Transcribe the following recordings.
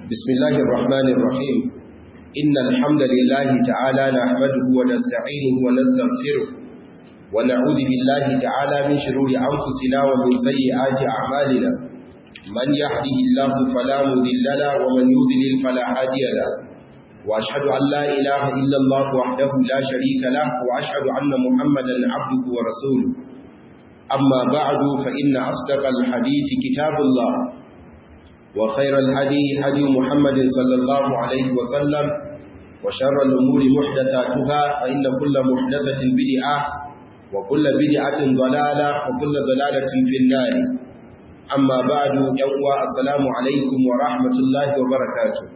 بسم الله الرحمن الرحيم إن الحمد لله تعالى نحمده ونستعينه ونستغفره ونعوذ بالله تعالى من شرور أنفسنا ومن سيئات أعمالنا من يهده الله فلا مذل له ومن يذلل فلا هادي له وأشهد أن لا إله إلا الله وحده لا شريك له وأشهد أن محمدا عبده ورسوله أما بعد فإن أصدق الحديث كتاب الله وخير الهدي هدي محمد صلى الله عليه وسلم وشر الأمور محدثاتها فإن كل محدثة بدعة وكل بدعة ضلالة وكل ضلالة في النار أما بعد يوم السلام عليكم ورحمة الله وبركاته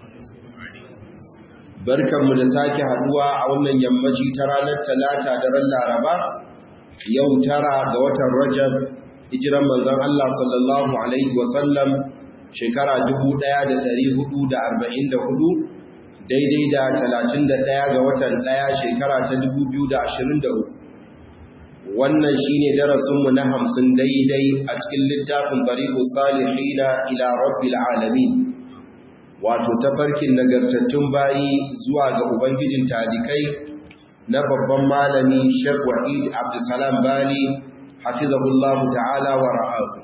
barkanmu da sake haduwa a wannan yammaci ta ranar talata da ran laraba yau tara ga watan rajab hijiran manzon Allah sallallahu alaihi wasallam shekara 1444 daidai da 31 ga watan ɗaya shekara ta 2023 wannan shine darasinmu na hamsin daidai a cikin littafin bariku salihina ila rabbil alamin wato tafarkin nagartattun bayi zuwa ga ubangijin talikai na babban malami Sheikh Wahid Abdulsalam Bali hafizahullahu ta'ala wa ra'ahu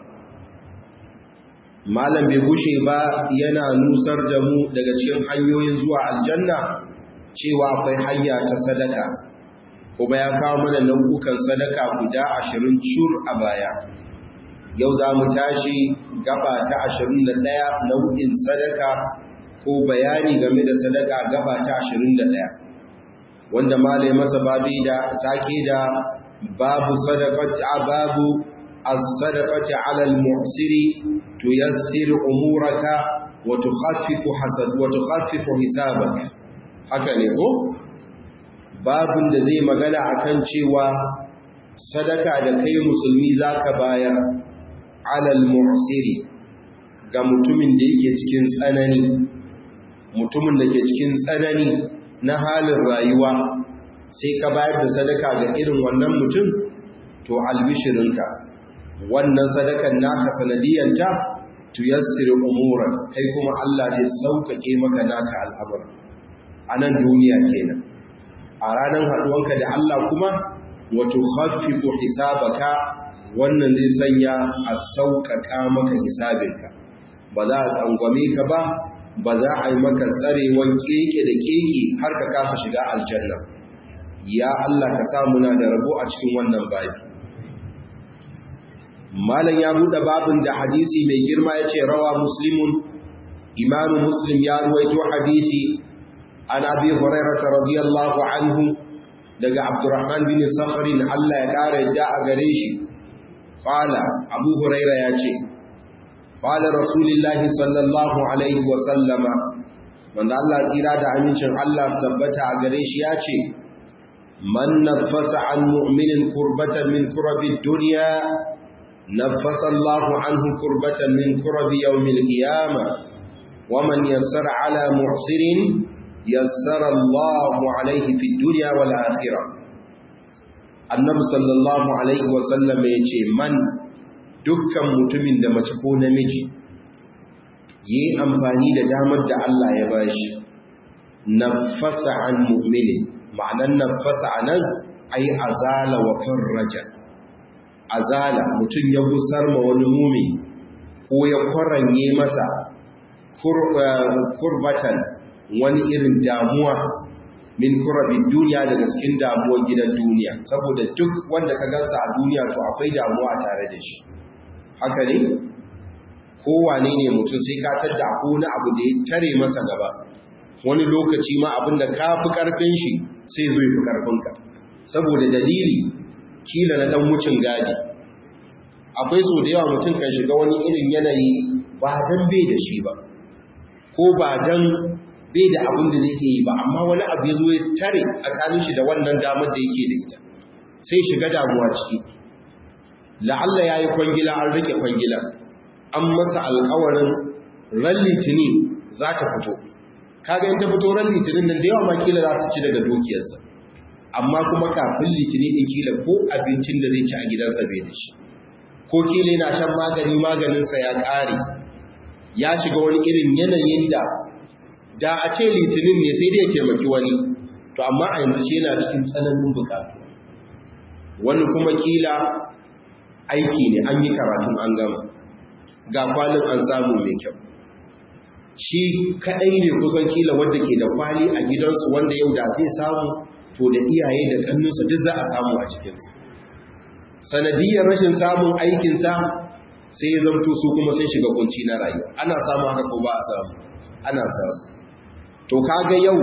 malam bai gushe ba yana nusar da mu daga cikin hanyoyin zuwa aljanna cewa akwai hanya ta sadaka kuma ya kawo mana nau'ukan sadaka guda ashirin cur a baya yau za mu tashi gaba ta ashirin da ɗaya nau'in sadaka ko bayani game da sadaka gaba ta ashirin da ɗaya wanda malai masa babi da take da babu sadaqati babu as-sadaqati 'ala al-mu'siri tuyassiru umuraka wa tukhaffifu hasad wa tukhaffifu hisabak haka ne ko babun da zai magana akan cewa sadaka da kai musulmi zaka bayar 'ala al-mu'siri ga mutumin da yake cikin tsanani mutumin da ke cikin tsanani na halin rayuwa sai ka bayar da sadaka ga irin wannan mutum to albishirinka wannan sadakan naka sanadiyanta tuyassir umuran kai kuma Allah zai sauƙaƙe maka naka al'amura a nan duniya kenan a ranar haɗuwanka da Allah kuma wato khaffifu hisabaka wannan zai sanya a sauƙaƙa maka hisabinka ba za a tsangwame ka ba ba za a yi maka tsarewan keke da keke har ka kasa shiga aljanna ya Allah ka samu na da rabo a cikin wannan babi malam ya buɗe babin da hadisi mai girma ya ce rawa muslimun imamu muslim ya ruwaito hadisi an abi hurairata radiyallahu anhu daga abdurrahman bin sakharin Allah ya ƙara yadda a gare shi qala abu huraira ya ce qala rasulullahi sallallahu alaihi wa sallama wanda Allah tsira da amincin Allah tabbata a gare shi ya ce man nafasa an mu'minin kurbatan min kurabi duniya nafasa Allah anhu kurbatan min kurabi yawmin qiyama wa man yassara ala muhsirin yassara Allah alaihi fi dunya wal akhirah annabi sallallahu alaihi wa sallam ya ce man dukkan mutumin da mace ko namiji yi amfani da damar da Allah ya bashi nafasa an mu'minin ma'anan nafasa anan ai azala wa farraja azala mutum ya gusar ma wani mumi ko ya kwaranye masa kurbatan wani irin damuwa min kurabin duniya daga cikin damuwar gidan duniya saboda duk wanda ka gansa a duniya to akwai damuwa tare da shi haka ne kowane ne mutum sai ka tadda ko wani abu da ya tare masa gaba wani lokaci ma abin da ka fi karfin shi sai zo fi karfinka saboda dalili kila na dan wucin gadi akwai so da yawa mutum kan shiga wani irin yanayi ba dan bai da shi ba ko ba dan bai da abin da zai yi ba amma wani abu ya zo ya tare tsakanin shi da wannan damar da yake da ita sai shiga damuwa ciki la'alla ya yi kwangila an rike kwangila an masa alkawarin ran litini za ta fito kaga in ta fito ran litinin nan da yawa ma kila za su ci daga dukiyarsa amma kuma kafin litini din kila ko abincin da zai ci a gidansa bai da shi ko kila yana shan magani maganinsa ya ƙare ya shiga wani irin yanayin da da a ce litinin ne sai dai taimaki wani to amma a yanzu shi yana cikin tsananin bukatu wani kuma kila aiki ne an yi karatun an gama ga kwalin an samu mai kyau shi kaɗai ne kusan kila wanda ke da kwali a gidansu wanda yau da zai samu to da iyaye da ƙannunsa duk za a samu a cikinsa sanadiyar rashin samun aikinsa sai ya zamto su kuma sun shiga kunci na rayuwa ana samu haka ko ba a samu ana samu to kaga yau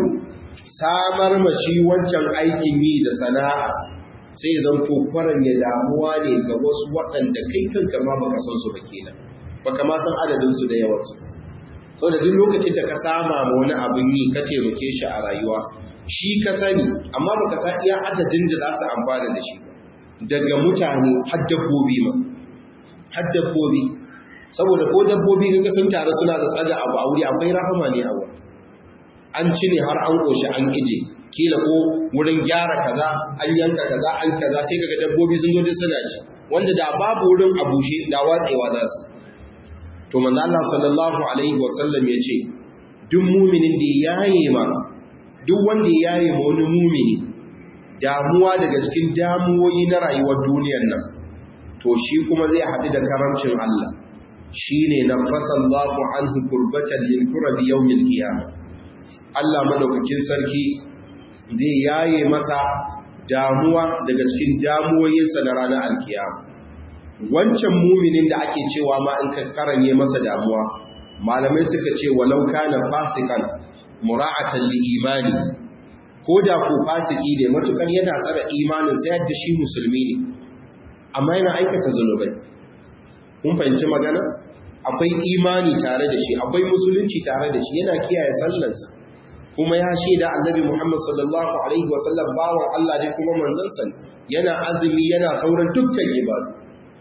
samar mashi wancan aikin yi da sana'a sai ya zamto kwaran ya damuwa ne ga wasu waɗanda kai kanka ma baka san su ba kenan baka ma san adadin su da yawan su so da duk lokacin da ka sama ma wani abin yi ka taimake shi a rayuwa shi ka sani amma baka san iya adadin da za su amfana da shi daga mutane har dabbobi ma har dabbobi saboda ko dabbobi kaga sun taru suna da tsaga abu a wuri akwai rahama ne a wuri an ci ne har an koshi an ije kila ko wurin gyara kaza an yanka kaza an kaza sai kaga dabbobi sun zo suna ci wanda da babu wurin a bushe da watsewa za su to manzo Allah sallallahu alaihi wasallam ya ce duk muminin da yaye ma duk wanda ya yaye ma wani mumini damuwa daga cikin damuwoyi na rayuwar duniyar nan to shi kuma zai haɗu da karamcin Allah shine nafasallahu anhu kurbatan lil kurabi yawmil qiyamah Allah madaukakin sarki zai yaye masa damuwa daga cikin damuwoyinsa na ranar alkiyama wancan muminin da ake cewa ma in ka karanye masa damuwa malamai suka ce walau kana fasikan mura'atan li imani ko da ko fasiki ne matukar yana tsara imanin sai yadda shi musulmi ne amma yana aikata zanubai kun fahimci magana akwai imani tare da shi akwai musulunci tare da shi yana kiyaye sallansa kuma ya shaida annabi Muhammad sallallahu alaihi wasallam bawan Allah ne kuma manzansa yana azumi yana sauran dukkan ibadu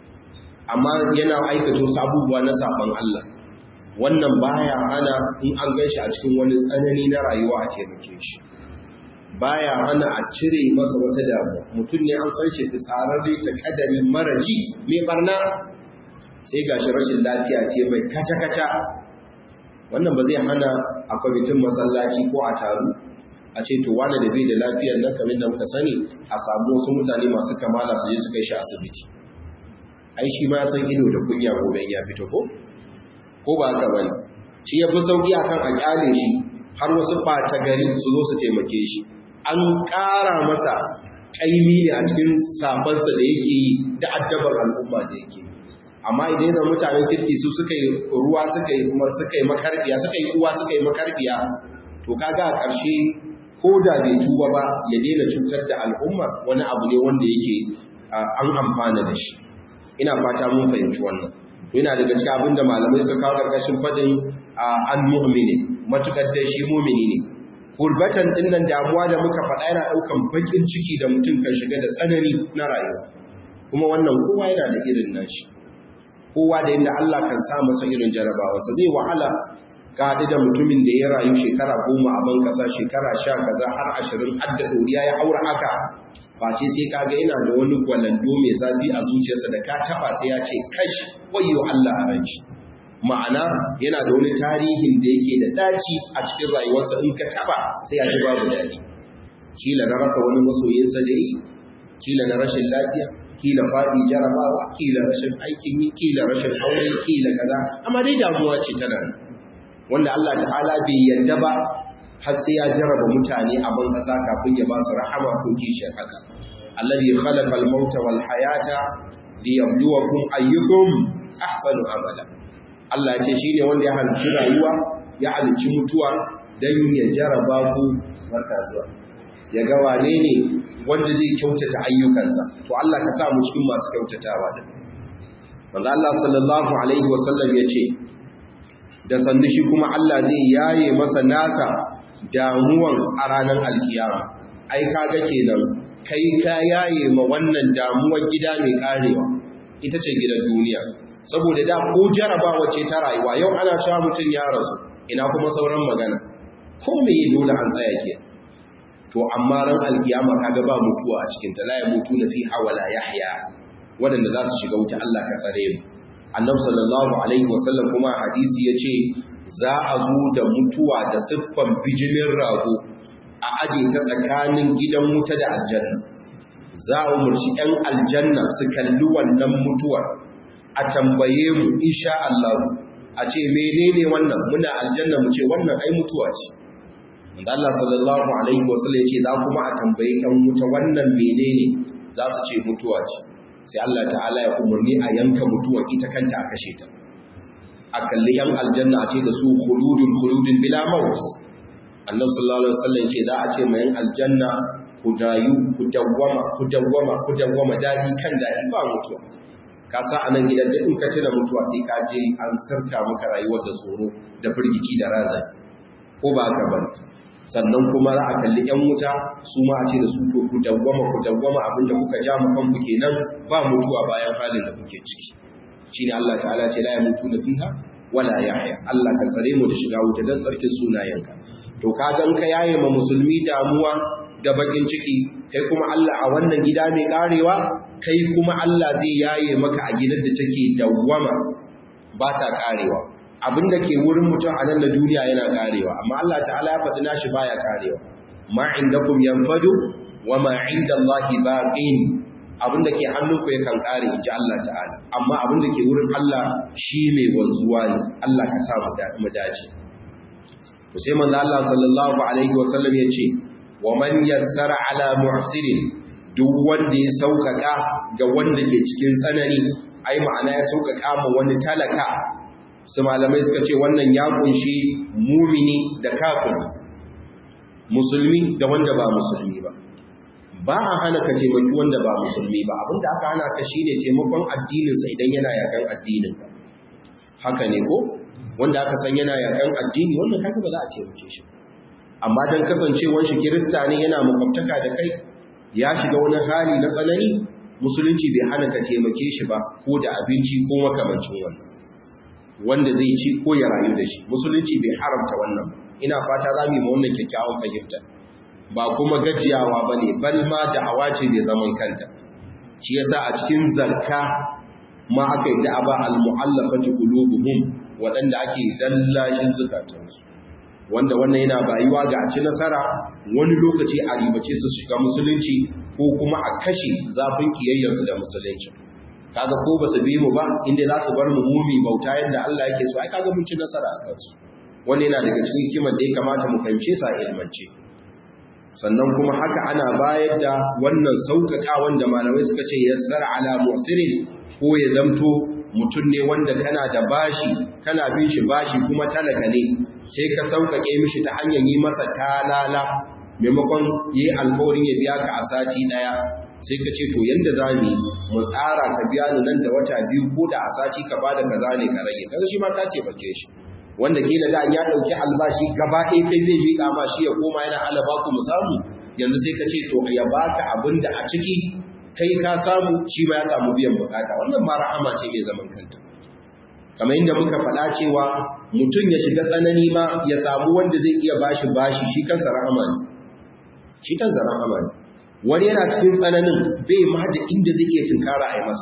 amma yana aikata wasu abubuwa na saban Allah wannan baya hana in an ganshi a cikin wani tsanani na rayuwa a taimake shi baya hana a cire masa wata damuwa mutum ne an san shi tsararre ta kadari maraji mai barna sai gashi rashin lafiya ce mai kaca-kaca wannan ba zai hana a kwamitin masallaci ko a taru a ce to wane da bai da lafiyar nan kamar da muka sani a samu wasu mutane masu kamala su je su kai shi asibiti ai shi ma san ido da kunya gobe ya fito ko ko ba haka bane shi ya fi sauki akan a kyale shi har wasu ɓata gari su zo su taimake shi an ƙara masa ƙaimi ne a cikin sabansa da yake yi da addabar al'umma da yake amma idan zan mutanen kirki su suka yi ruwa suka yi kuma suka yi makarbiya suka yi uwa suka yi makarbiya to kaga a ƙarshe ko da bai tuba ba ya daina cutar da al'umma wani abu ne wanda yake an amfana da shi ina fata mun fahimci wannan yana daga cikin abin da malamai suka kawo ƙarƙashin faɗin an mu'mini matukar dai shi mu'mini ne gurbatan dinnan damuwa da muka faɗa yana ɗaukan bakin ciki da mutum kan shiga da tsanani na rayuwa kuma wannan kowa yana da irin nashi kowa da yadda Allah kan sa masa irin jarabawarsa zai wahala ka haɗu da mutumin da ya rayu shekara goma a ban ƙasa shekara sha kaza har ashirin har da ɗoriya ya haura haka face sai kaga yana da wani gwalando mai zafi a zuciyarsa da ka taɓa sai ya ce kash wayo Allah a ranci ma'ana yana da wani tarihin da yake da daci a cikin rayuwarsa in ka taɓa sai ya ji babu daɗi kila na rasa wani masoyinsa da yi kila na rashin lafiya kila faɗi jarabawa kila rashin aikin yi kila rashin aure kila kaza amma dai damuwa ce tana wanda Allah ta'ala bai yarda ba har sai ya jaraba mutane a ban kasa kafin ya ba su rahama ko kishin haka alladhi khalaqa al-mauta wal hayata liyabluwakum ayyukum ahsanu amala Allah ya ce shine wanda ya halicci rayuwa ya halicci mutuwa dan ya jaraba ku barka zuwa ya ga wane ne wanda zai kyautata ayyukansa to Allah ka sa mu cikin masu kyautatawa da manzo Allah sallallahu alaihi wasallam ya ce da sandu shi kuma Allah zai yaye masa nasa damuwan a ranar alkiyama ai kaga kenan kai ka yaye ma wannan damuwar gida mai karewa ita ce gidan duniya saboda da ko jarabawa ce ta rayuwa yau ana cewa mutum ya rasu ina kuma sauran magana ko me dole an tsaya ke to amma ran alkiyama kaga ba mutuwa a cikin ta la ya mutu na fi hawala yahya wadanda za su shiga wuta Allah ka tsare mu annabi sallallahu alaihi wasallam kuma hadisi yace za a zo da mutuwa da siffan bijimin rago a aje ta tsakanin gidan wuta da aljanna za a umarci 'yan aljanna su kalli wannan mutuwar a tambaye mu insha Allah a ce menene wannan muna aljanna mu ce wannan ai mutuwa ce wanda Allah sallallahu alaihi wasallam yace za kuma a tambaye 'yan wuta wannan menene za su ce mutuwa ce sai Allah ta'ala ya umarni a yanka mutuwar ita kanta a kashe ta a kalli 'yan aljanna a ce da su khuludun khuludun bila maut annabi sallallahu alaihi wasallam ce za a ce mai aljanna ku dayu ku dawwama ku dawwama ku dawwama dadi kan dadi ba mutuwa ka sa anan gidan da in ka tuna mutuwa sai ka je an sarta maka rayuwar da tsoro da firgici da razani ko ba ka bane sannan kuma za a kalli yan wuta su ma a ce da su to ku dawwama ku dawwama abinda kuka ja mu kanku kenan ba mutuwa bayan halin da kuke ciki shine Allah ta'ala ce la yamutu fiha wala yahya Allah ka tsare mu da shiga wuta dan tsarkin sunayenka to ka gan ka yaye ma musulmi damuwa da bakin ciki kai kuma Allah a wannan gida mai karewa kai kuma Allah zai yaye maka a gidan da take dawwama ba ta karewa abinda ke wurin mutum a nan na duniya yana karewa amma Allah ta'ala ya faɗi nashi baya karewa ma indakum yanfadu wa ma inda Allah baqin abinda ke hannunku yakan kare inji Allah ta'ala amma abinda ke wurin Allah shi mai wanzuwa ne Allah ka sa mu dace to sai manzo Allah sallallahu alaihi wasallam ya ce wa man yassara ala mu'sirin duk wanda ya saukaka ga wanda ke cikin tsanani ai ma'ana ya saukaka ma wani talaka su malamai suka ce wannan ya kunshi mumini da kafiri musulmi da wanda ba musulmi ba ba a hana ka taimaki wanda ba musulmi ba abinda aka hana ka shine taimakon addininsa idan yana yakan addinin haka ne ko wanda aka san yana yakan addini wannan kaga ba za a taimake shi amma dan kasancewar shi kirista ne yana makwabtaka da kai ya shiga wani hali na tsanani musulunci bai hana ka taimake shi ba ko da abinci ko makamancin wannan wanda zai ci ko ya rayu da shi musulunci bai haramta wannan ina fata za mu yi wannan kyakkyawan fahimta ba kuma gajiyawa ba ne bal ma da'awa ce mai zaman kanta shi yasa a cikin zarka ma aka yi da'aba al-mu'allafati qulubuhum waɗanda ake dallashin zukatansu wanda wannan yana bayuwa ga ci nasara wani lokaci a ribace su shiga musulunci ko kuma a kashe zafin kiyayyarsu da musulunci kaga ko ba su bi mu ba inda za su bar mu mumi bauta yadda Allah yake so ai kaga mun ci nasara a kansu wannan yana daga cikin hikimar da ya kamata mu fahimce sa ilmance sannan kuma haka ana bayar da wannan sauƙaƙa wanda malamai suka ce yassara ala musirin ko ya zamto mutum ne wanda kana da bashi kana bin shi bashi kuma talaka ne sai ka sauƙaƙe mishi ta hanyar yi masa talala maimakon yi alkawarin ya biya ka a sati ɗaya sai ka ce to yanda za mu mu tsara ka biya ni nan da wata biyu ko da a sati ka bada kaza ne ka rage kaga shi ma ka ce bake shi wanda kila da ya dauki albashi gaba ɗaya kai zai miƙa ma shi ya koma yana alaba ku mu samu yanzu sai ka ce to ya baka abin da a ciki kai ka samu shi ma ya samu biyan bukata wannan ma rahama ce mai zaman kanta kamar inda muka faɗa cewa mutum ya shiga tsanani ma ya samu wanda zai iya bashi bashi shi kansa rahama ne shi kansa rahama ne wani yana cikin tsananin bai ma da inda zai iya tunkara a yi masa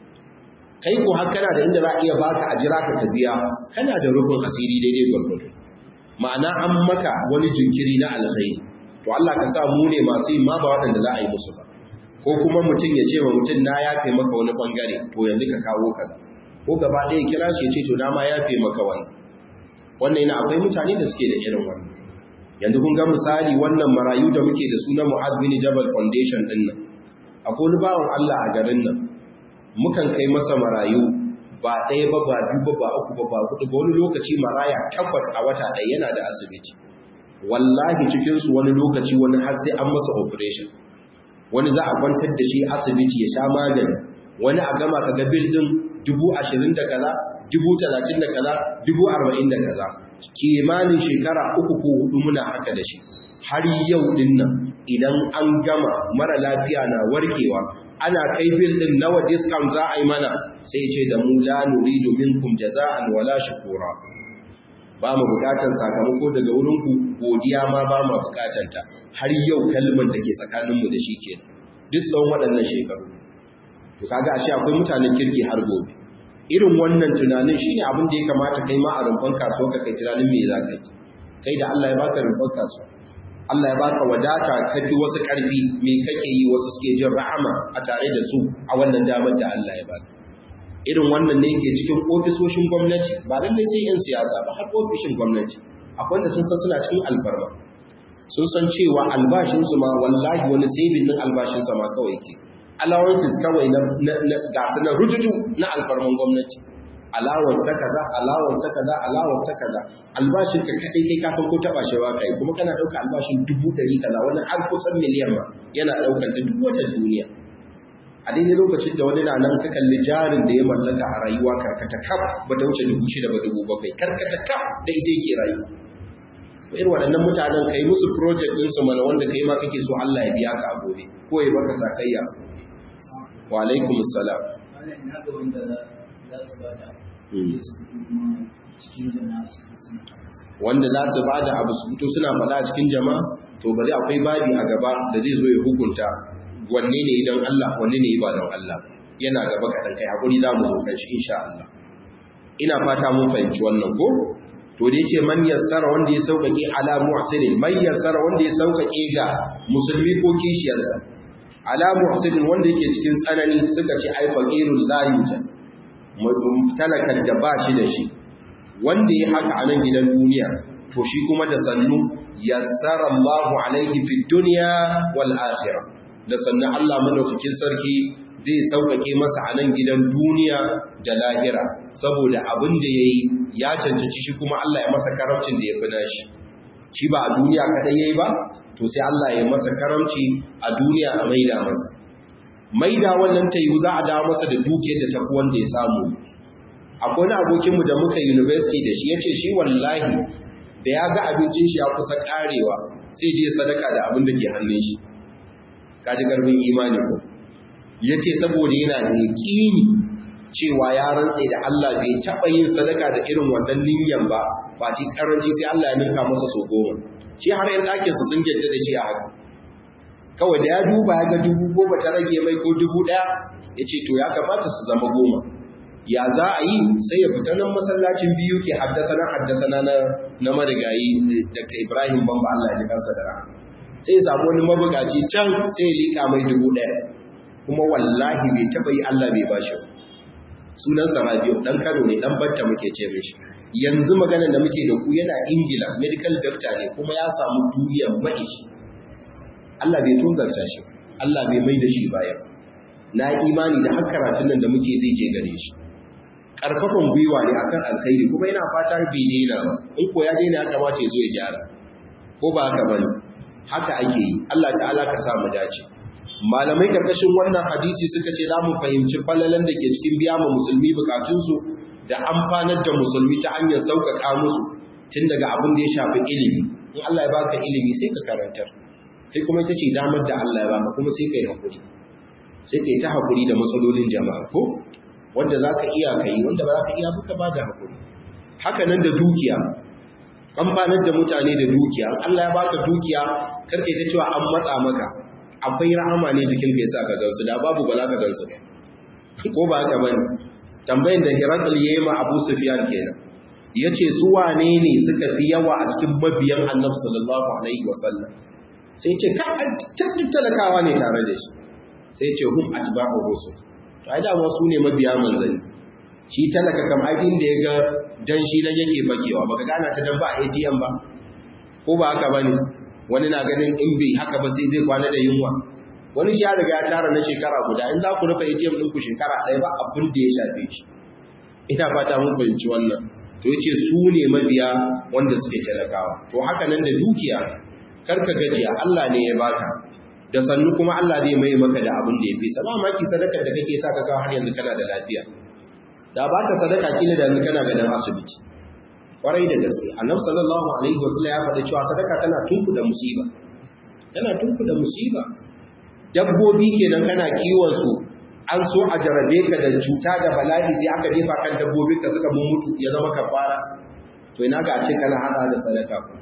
kai ko har kana da inda za a iya baka a jira ka biya kana da rufin asiri daidai gwargwado ma'ana an maka wani jinkiri na alkhairi to Allah ka sa mu ne masu yin ma ba waɗanda za a yi musu ba ko kuma mutum ya ce wa mutum na yafe maka wani bangare to yanzu ka kawo kaza ko gaba ɗaya kira shi ya ce to na ma yafe maka wannan wannan yana akwai mutane da suke da irin wannan yanzu kun ga misali wannan marayu da muke da suna Mu'adh bin Jabal Foundation din nan akwai wani bawan Allah a garin nan mukan kai masa marayu ba ɗaya ba ba biyu ba ba uku ba ba hudu ba wani lokaci maraya takwas a wata ɗaya yana da asibiti wallahi cikin su wani lokaci wani har sai an masa operation wani za a kwantar da shi asibiti ya sha magani wani a gama ka ga bil din dubu ashirin da kaza dubu talatin da kaza dubu arba'in da kaza kimanin shekara uku ko hudu muna haka da shi har yau din nan idan an gama mara lafiya na warkewa ana kai bil din nawa discount za a yi mana sai ce da mu la nuridu minkum jaza'an wala shukura ba mu bukatar sakamako daga wurin ku godiya ma ba mu bukatar ta har yau kalmar da ke tsakanin mu da shi kenan duk tsawon waɗannan shekaru to kaga ashe akwai mutanen kirki har gobe irin wannan tunanin shine abin da ya kamata kai ma a rumfan kasuwa ka kai tunanin me za ka yi kai da Allah ya baka rumfan kasuwa Allah ya baka wadata kafi wasu karfi me kake yi wasu suke jin rahama a tare da su a wannan damar da Allah ya baka irin wannan ne yake cikin ofisoshin gwamnati ba lallai sai yan siyasa ba har ofishin gwamnati akwai wanda sun san suna cikin alfarma sun san cewa albashinsu ma wallahi wani saving din albashinsa ma kawai ke allowances kawai na gasa na rujuju na alfarman gwamnati allowance ta kaza allowance ta kaza allowance ta kaza albashin ka kadai kai ka san ko taba shi ba kai kuma kana dauka albashin dubu ɗari kaza wani har kusan miliyan ma yana daukar ta duk wata duniya a daidai lokacin da wani na nan ka kalli jarin da ya mallaka a rayuwa karkata kaf ba ta wuce dubu shida ba dubu bakwai karkata kaf da ita yake rayuwa irin waɗannan mutanen ka yi musu project ɗinsu mana wanda ka yi ma kake so Allah ya biya ka a gobe ko ya baka sakayya wa alaikum salam wanda za su ba da abu su fito suna faɗa a cikin jama'a to bari akwai babi a gaba da zai zo ya hukunta wanne ne idan Allah wanne ne ba don Allah yana gaba kaɗan kai haƙuri za mu zo kan shi insha Allah ina fata mun fahimci wannan ko to da yace man yassara wanda ya sauƙaƙe ala muhsinin man yassara wanda ya sauƙaƙe ga musulmi ko kishiyarsa ala muhsinin wanda yake cikin tsanani suka ce ai faqirul la yujad talakan da ba shi da shi wanda ya haka a nan gidan duniya to shi kuma da sannu yassara Allahu alaihi fid dunya wal akhirah da sannu Allah madaukakin sarki zai sauƙaƙe masa a nan gidan duniya da lahira saboda abin da ya yi ya cancanci shi kuma Allah ya masa karamcin da ya fi nashi shi ba a duniya kaɗai ya yi ba to sai Allah ya masa karamci a duniya a maida masa maida wannan ta yiwu za a dawo masa da dukiyar da tafi wanda ya samu akwai wani abokinmu da muka university da shi ya ce shi wallahi da ya ga abincin shi ya kusa karewa sai je sadaka da abin da ke hannun shi kaji karfin imani ko ya ce saboda yana da yaƙini cewa ya rantse da Allah bai taɓa yin sadaka da irin wannan niyyar ba ba ci karanci sai Allah ya ninka masa so goma shi har yan ɗakinsa sun gyadda da shi a haka kawai da ya duba ya ga dubu goma ta rage mai ko dubu ɗaya ya ce to ya kamata su zama goma ya za a yi sai ya fita nan masallacin biyu ke haddasana haddasana na na marigayi Dr. Ibrahim Bamba Allah ya ji kansa da rahama sai ya samu wani mabukaci can sai ya liƙa mai dubu ɗaya kuma wallahi bai taba yi Allah bai bashi sunan Rabiu dan Kano ne dan batta muke ce mishi yanzu maganar da muke da ku yana Ingila medical doctor ne kuma ya samu duniyar mai Allah bai tunzarta shi Allah bai mai da shi bayan na imani da har karatun nan da muke zai je gare shi karfafan gwiwa ne akan alkhairi kuma yana fata bai daina ba in ko ya daina ya kamata ya zo ya gyara ko ba haka bane haka ake yi Allah ta'ala ka sa mu dace malamai karkashin wannan hadisi suka ce za mu fahimci falalan da ke cikin biya ma musulmi bukatunsu da amfanar da musulmi ta hanyar sauƙaƙa musu tun daga abin da ya shafi ilimi in Allah ya baka ilimi sai ka karantar sai kuma ita ce damar da Allah ya baka kuma sai ka yi haƙuri sai ka yi ta haƙuri da matsalolin jama'a ko wanda za ka iya ka yi wanda ba za ka iya buka ba da haƙuri haka nan da dukiya amfanar da mutane da dukiya Allah ya baka dukiya karka ta cewa an matsa maka akwai rahama ne jikin ka yasa ka gansu da babu ba za ka gansu ko ba haka bane tambayin da Hirakal yayi ma Abu Sufyan kenan yace su wane ne suka fi yawa a cikin mabiyan Annabi sallallahu alaihi wasallam sai ce ka tattun talakawa ne tare da shi sai ce hum atba'u rusul to ai da su ne mabiya manzani shi talaka kam ai da ya ga dan shi nan yake bakewa baka gana ta dan ba a ATM ba ko ba haka bane wani na ganin in bai haka ba sai zai kwana da yunwa wani shi ya riga ya tara na shekara guda in za ku rufe ATM ɗinku shekara ɗaya ba abin da ya shafe shi ina fata mun fahimci wannan to yace su ne mabiya wanda suke talakawa to haka nan da dukiya karka gajiya Allah ne ya baka da sannu kuma Allah zai mai maka da abin da ya fi sama maki sadakar da kake sa ka kawo har yanzu kana da lafiya da ba ka sadaka kila da yanzu kana ganin asibiti kwarai da gaske annabi sallallahu alaihi wasallam ya faɗa cewa sadaka tana tunkuda musiba tana tunkuda musiba dabbobi kenan kana kiwon su an so a jarabe ka da cuta da bala'i sai aka jefa kan dabbobin ka suka mun mutu ya zama kafara to ina ga ce kana hada da sadaka ko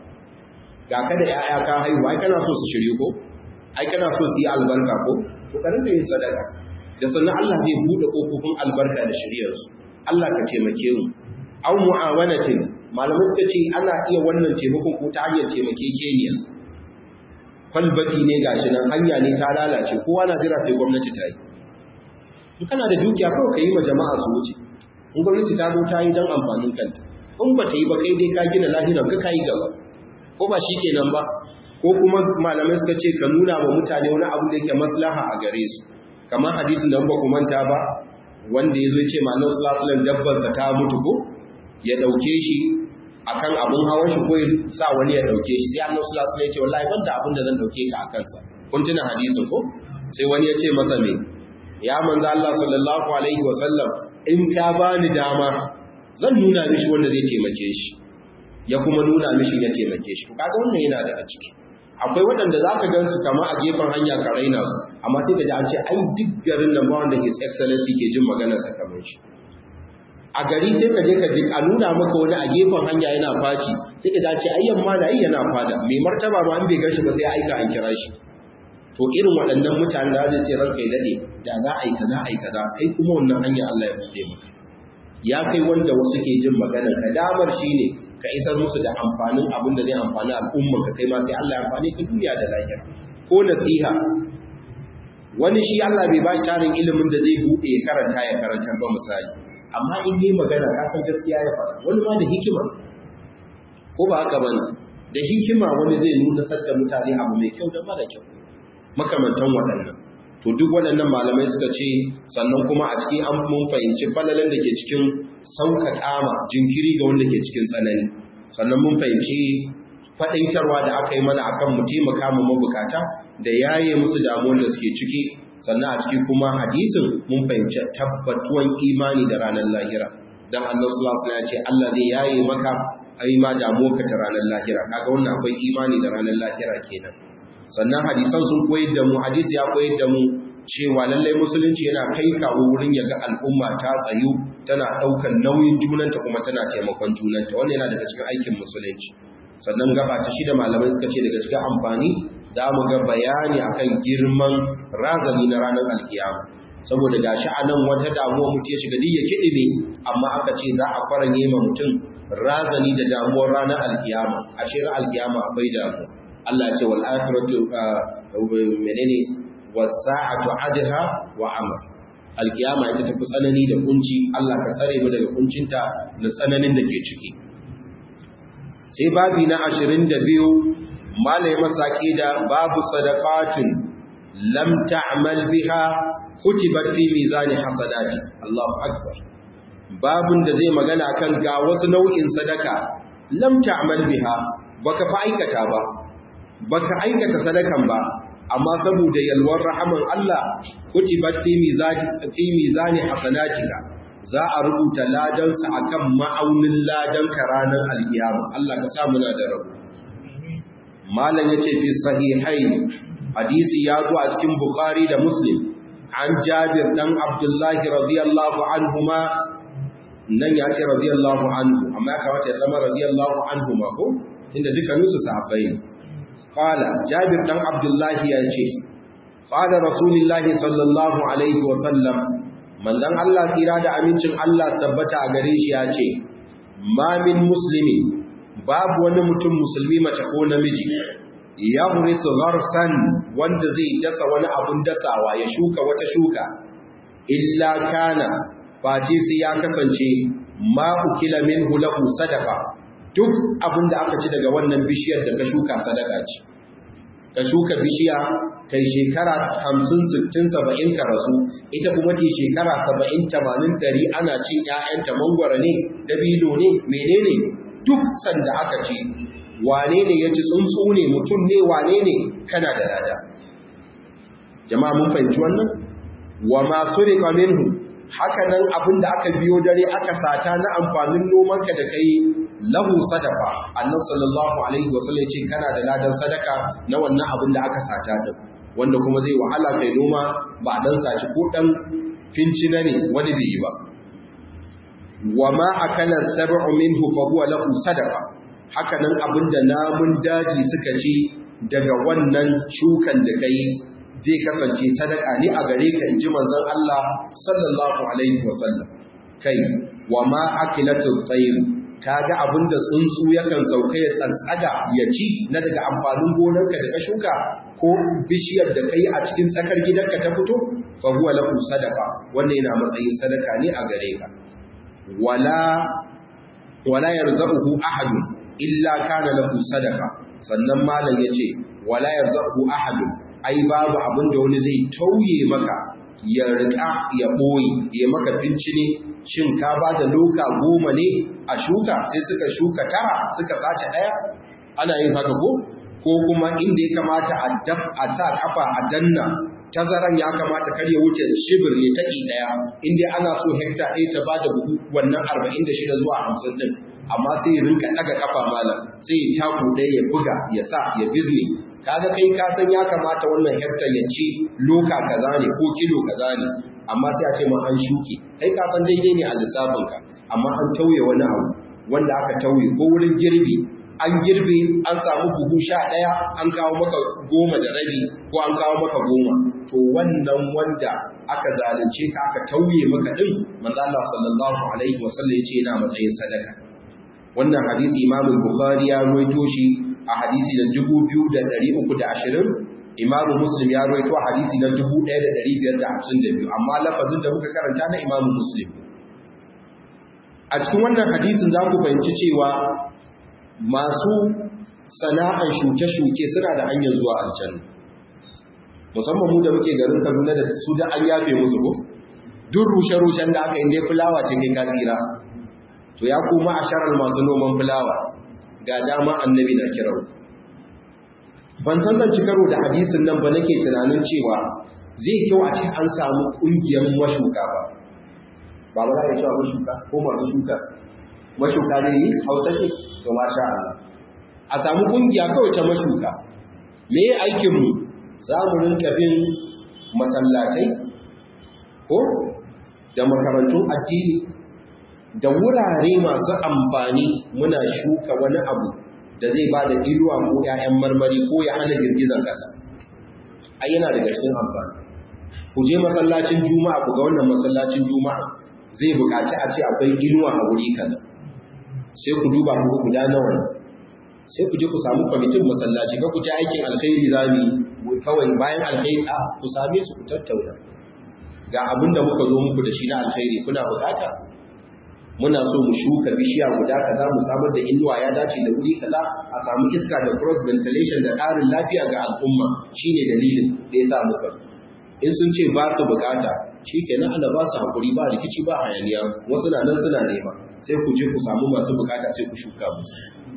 ga ka da yaya ka haihu ai kana so su shirye ko ai kana so su yi albarka ko to ka rinka yin sadaka da sannan Allah zai bude kofofin albarka da shiriyar su Allah ka taimake mu aw mu'awanatin malamai suka ce ana iya wannan taimakon ko ta hanyar taimakekeniya kwalbati ne gashi nan hanya ne ta lalace kowa na jira sai gwamnati ta yi in kana da dukiya kawai ka yi ma jama'a su wuce in gwamnati ta zo ta yi don amfanin kanta in ba ta yi ba kai dai ka gina lahiran ka yi gaba ko ba shi kenan ba ko kuma malamai suka ce ka nuna wa mutane wani abu da yake maslaha a gare su kamar hadisin da ba ku manta ba wanda ya zo ce ma Allah sallallahu alaihi wasallam dabbarsa ta mutu ko ya dauke shi akan abun hawan shi ko sa wani ya dauke shi sai Allah sallallahu alaihi wasallam ya ce wallahi banda abin da zan dauke ka akan sa kun tuna hadisin ko sai wani ya ce masa me ya manzo Allah sallallahu alaihi wasallam in ka bani dama zan nuna mishi wanda zai taimake shi ya kuma nuna mishi ya taimake shi to kaga wannan yana da a ciki akwai waɗanda za ka gan su kama a gefen hanya ka raina su amma sai ka ji an ce ai duk garin nan ba wanda his excellency ke jin maganarsa kamar shi a gari sai ka je ka ji a nuna maka wani a gefen hanya yana faci sai ka dace ayyan ma da yana fada mai martaba ma an bai gashi ba sai aika an kira shi to irin waɗannan mutane da zai ce ranka ya dade da za a yi kaza a yi kaza kai kuma wannan hanya Allah ya buɗe maka ya kai wanda wasu ke jin maganar ka damar shine ka isar musu da amfanin abin da zai amfani al'umman ka kai ma sai Allah ya amfani ka duniya da lahira ko nasiha wani shi Allah bai ba shi tarin ilimin da zai buɗe ya karanta ya karanta ba misali amma in yi magana ka san gaskiya ya fara wani ma da hikima ko ba haka bane da hikima wani zai nuna sadda mutane abu mai kyau da mara kyau makamantan waɗannan to duk waɗannan malamai suka ce sannan kuma a cikin an mun fahimci falalan da ke cikin sauƙaƙa ma jinkiri ga wanda ke cikin tsanani sannan mun fahimci faɗaitarwa da aka yi mana akan mu taimaka mu mabukata da yaye musu damuwar da suke ciki sannan a ciki kuma hadisin mun fahimci tabbatuwan imani da ranar lahira dan Allah sallallahu alaihi ya ce Allah zai yaye maka ai ma damuwarka ta ranar lahira kaga wannan akwai imani da ranar lahira kenan sannan hadisan sun koyar da mu hadisi ya koyar da mu cewa lallai musulunci yana kai kawo wurin ya ga al'umma ta tsayu tana ɗaukar nauyin junanta kuma tana taimakon junanta wannan yana daga cikin aikin musulunci sannan gaba ta shida malamai suka ce daga cikin amfani za mu ga bayani akan girman razani na ranar alkiyama saboda gashi a nan wata damuwa mutum ya shiga duk ya kiɗi ne amma aka ce za a faranye ma mutum razani da damuwar ranar alkiyama a shirin alkiyama akwai damuwa Allah ya ce wal akhiratu menene was-sa'atu adha wa amr alkiyama ita tafi tsanani da kunci Allah ka tsare mu daga kuncinta da tsananin da ke ciki sai babi na 22 malai masaki da babu sadaqatin lam ta'mal biha kutibat fi mizani hasanati Allahu akbar babun da zai magana kan ga wasu nau'in sadaka lam ta'mal biha baka fa aikata ba baka aikata sadakan ba amma saboda yalwar rahaman Allah kutibat fi mizani fi mizani hasanatika za a rubuta ladansa akan ma'aunin ladan ranar alkiyama Allah ka sa muna da rabu malam yace fi sahihain hadisi ya zo a cikin bukhari da muslim an jabir dan abdullahi radiyallahu anhuma nan ya ce radiyallahu anhu amma ya kamata ya zama radiyallahu anhuma ko inda dukkaninsu sahabbai ne Kala Jabir ɗan Abdullahi ya ce, Kala Rasulullahi sallallahu Alaihi wasallam, manzan Allah tsira da amincin Allah tabbata a gare shi ya ce, Mamin musulmi, babu wani mutum musulmi mace ko namiji, ya hurisu gharsan wanda zai dasa wani abun dasawa ya shuka wata shuka, illa kana, face sai ya kasance ma'ukila min hulahu sadaka. duk abin da aka ci daga wannan bishiyar da ka shuka sadaka ce ka shuka bishiya kai shekara hamsin sittin saba'in ka rasu ita kuma ce shekara saba'in tamanin ɗari ana cin ‘ya'yanta mangwara ne dabino ne menene duk sanda aka ce wane ne ya ci tsuntsu ne mutum ne wane ne kana da lada jama'a mun fahimci wannan wa masu riƙa minhu haka nan abin da aka biyo dare aka sata na amfanin nomanka da kai lahu sadaka annabi sallallahu alaihi wasallam ce kana da ladan sadaka na wannan abin da aka sata din wanda kuma zai wahala kai noma ba dan saci ko dan fincina ne wani bai yi ba wa ma akala sab'u minhu fa huwa lahu sadaka haka nan abin da namun daji suka ci daga wannan shukan da kai zai kasance sadaka ne a gare ka inji manzon Allah sallallahu alaihi wasallam kai wa ma akilatul tayr kaga abinda tsuntsu yakan sauka ya tsantsaga ya ci na daga amfanin gonarka da ka shuka ko bishiyar da kai a cikin tsakar gidanka ta fito fa huwa lahu sadaqa wannan yana matsayin sadaka ne a gare ka wala wala yarzuquhu ahad illa kana lahu sadaqa sannan malam yace wala yarzuquhu ahad ai babu abinda wani zai tauye maka ya rika ya boye ya maka bincine shin ka ba da loka goma ne a shuka sai suka shuka tara suka sace daya ana yin haka ko ko kuma inda ya kamata a daf a sa kafa a danna tazaran ya kamata kar ya wuce shibir ne ta daya inda ana so hekta ɗaya ta bada buhu wannan 46 zuwa 50 din amma sai ya rinka daga kafa malam sai ya taku ɗaya ya buga ya sa ya bizne kaga kai ka san ya kamata wannan hekta ya ci loka kaza ne ko kilo kaza ne amma sai a ce ma an shuke kai ka san daidai ne a lissafinka amma an tauye wani abu wanda aka tauye ko wurin girbi an girbe an samu buhu sha ɗaya an kawo maka goma da rabi ko an kawo maka goma to wannan wanda aka zalunce ka aka tauye maka ɗin manzo Allah sallallahu alaihi wasallam ya ce yana matsayin sadaka wannan hadisi Imam Bukhari ya ruwaito shi a hadisi da 2320 Imam Muslim ya ruwaito a hadisi na 1552 amma lafazin da muka karanta na Imam Muslim a cikin wannan hadisin za ku fahimci cewa masu sana'an shuke-shuke suna da hanyar zuwa aljanna musamman mu da muke garin Kaduna da su da an yafe musu ko duk rushe-rushen da aka yi dai fulawa ce kai ka tsira to ya kuma a sharar masu noman fulawa ga dama annabi na kirau ban san zan ci karo da hadisin nan ba nake tunanin cewa zai kyau a ce an samu ƙungiyar mashuka ba ba ba za a cewa mashuka ko masu shuka mashuka ne yi hausa ce to masha Allah a samu ƙungiya kawai ta mashuka me aikinmu za mu rinka bin masallatai ko da makarantun addini da wurare masu amfani muna shuka wani abu da zai ba da inuwa ko ‘ya'yan marmari ko ya hana girgizar ƙasa ai yana daga cikin amfani ku je masallacin juma'a ku ga wannan masallacin juma'a zai buƙaci a ce akwai inuwa a wuri kaza sai ku duba ku guda nawa sai ku je ku samu kwamitin masallaci ka ku ci aikin alkhairi zami kawai bayan alkhairi a ku same su ku tattauna ga abin da muka zo muku da shi na alkhairi kuna buƙata muna so mu shuka bishiya guda kaza mu samar da inuwa ya dace da wuri kaza a samu iska da cross ventilation da ƙarin lafiya ga al'umma shine dalilin da ya sa muka in sun ce ba su bukata shikenan Allah ba su hakuri ba rikici ba hayaniya wasu na nan suna nema sai ku je ku samu masu bukata sai ku shuka musu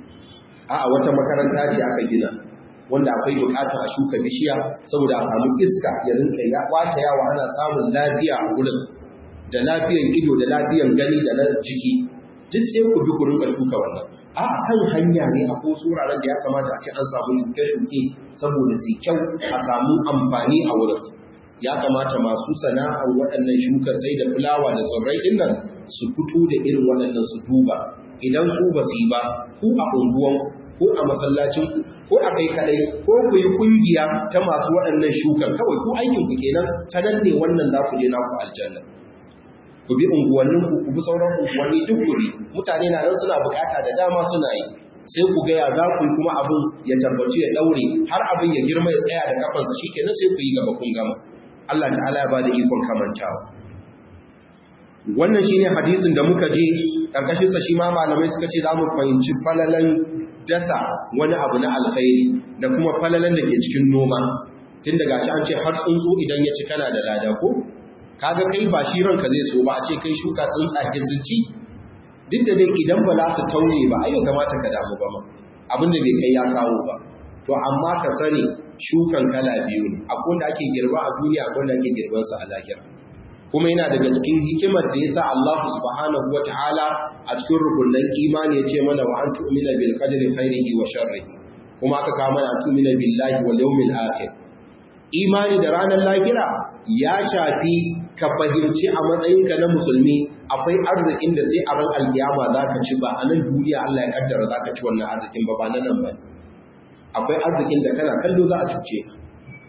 a'a wata makaranta ce aka gina wanda akwai bukatar a shuka bishiya saboda a samu iska ya rinka ya kwata yawa ana samun lafiya a wurin da lafiyan ido da lafiyan gani da na jiki duk sai ku bi ku rinka shuka wannan a kan hanya ne a ko wuraren da ya kamata a ce an samu shuke-shuke saboda su kyau a samu amfani a wurin ya kamata masu sana'ar waɗannan shuka sai da fulawa da tsirrai ɗin nan su fito da irin waɗannan su duba idan su ba su yi ba ku a unguwan ko a masallacin ko a kai kadai ko ku yi kungiya ta masu waɗannan shukan kawai ku aikin ku kenan ta nan ne wannan za ku je naku aljanna ku bi unguwannin ku ku bi sauran unguwanni duk guri mutane na nan suna bukata da dama suna yi sai ku gaya za ku yi kuma abin ya tabbaci ya daure har abin ya girma ya tsaya da kafansa shikenan sai ku yi gaba kun gama Allah ta'ala ya bada ikon kamantawa wannan shine hadisin da muka je karkashin sa shi ma malamai suka ce za mu fahimci falalan dasa wani abu na alkhairi da kuma falalan da ke cikin noma tun daga shi an ce har tsuntsu idan ya ci kana da lada ko kaga kai ba shi ranka zai so ba a ce kai shuka tsuntsake sun ci duk da dai idan ba za su taure ba ai kamata ka damu ba ma abin da bai kai ya kawo ba to amma ka sani shukan kala biyu ne akwai wanda ake girba a duniya akwai wanda ake girban sa a lahira kuma yana daga cikin hikimar da yasa Allah subhanahu wataala a cikin rukunin imani yace mana wa an tu'mina bil qadri khairihi wa sharrihi kuma aka kawo mana tu'mina billahi wal yawmil akhir imani da ranar lahira ya shafi ka fahimci a matsayinka na musulmi akwai arzikin da sai a ran alkiyama zaka ci ba a nan duniya Allah ya kaddara zaka ci wannan arzikin ba ba nan ba akwai arzikin da kana kallo za a cuce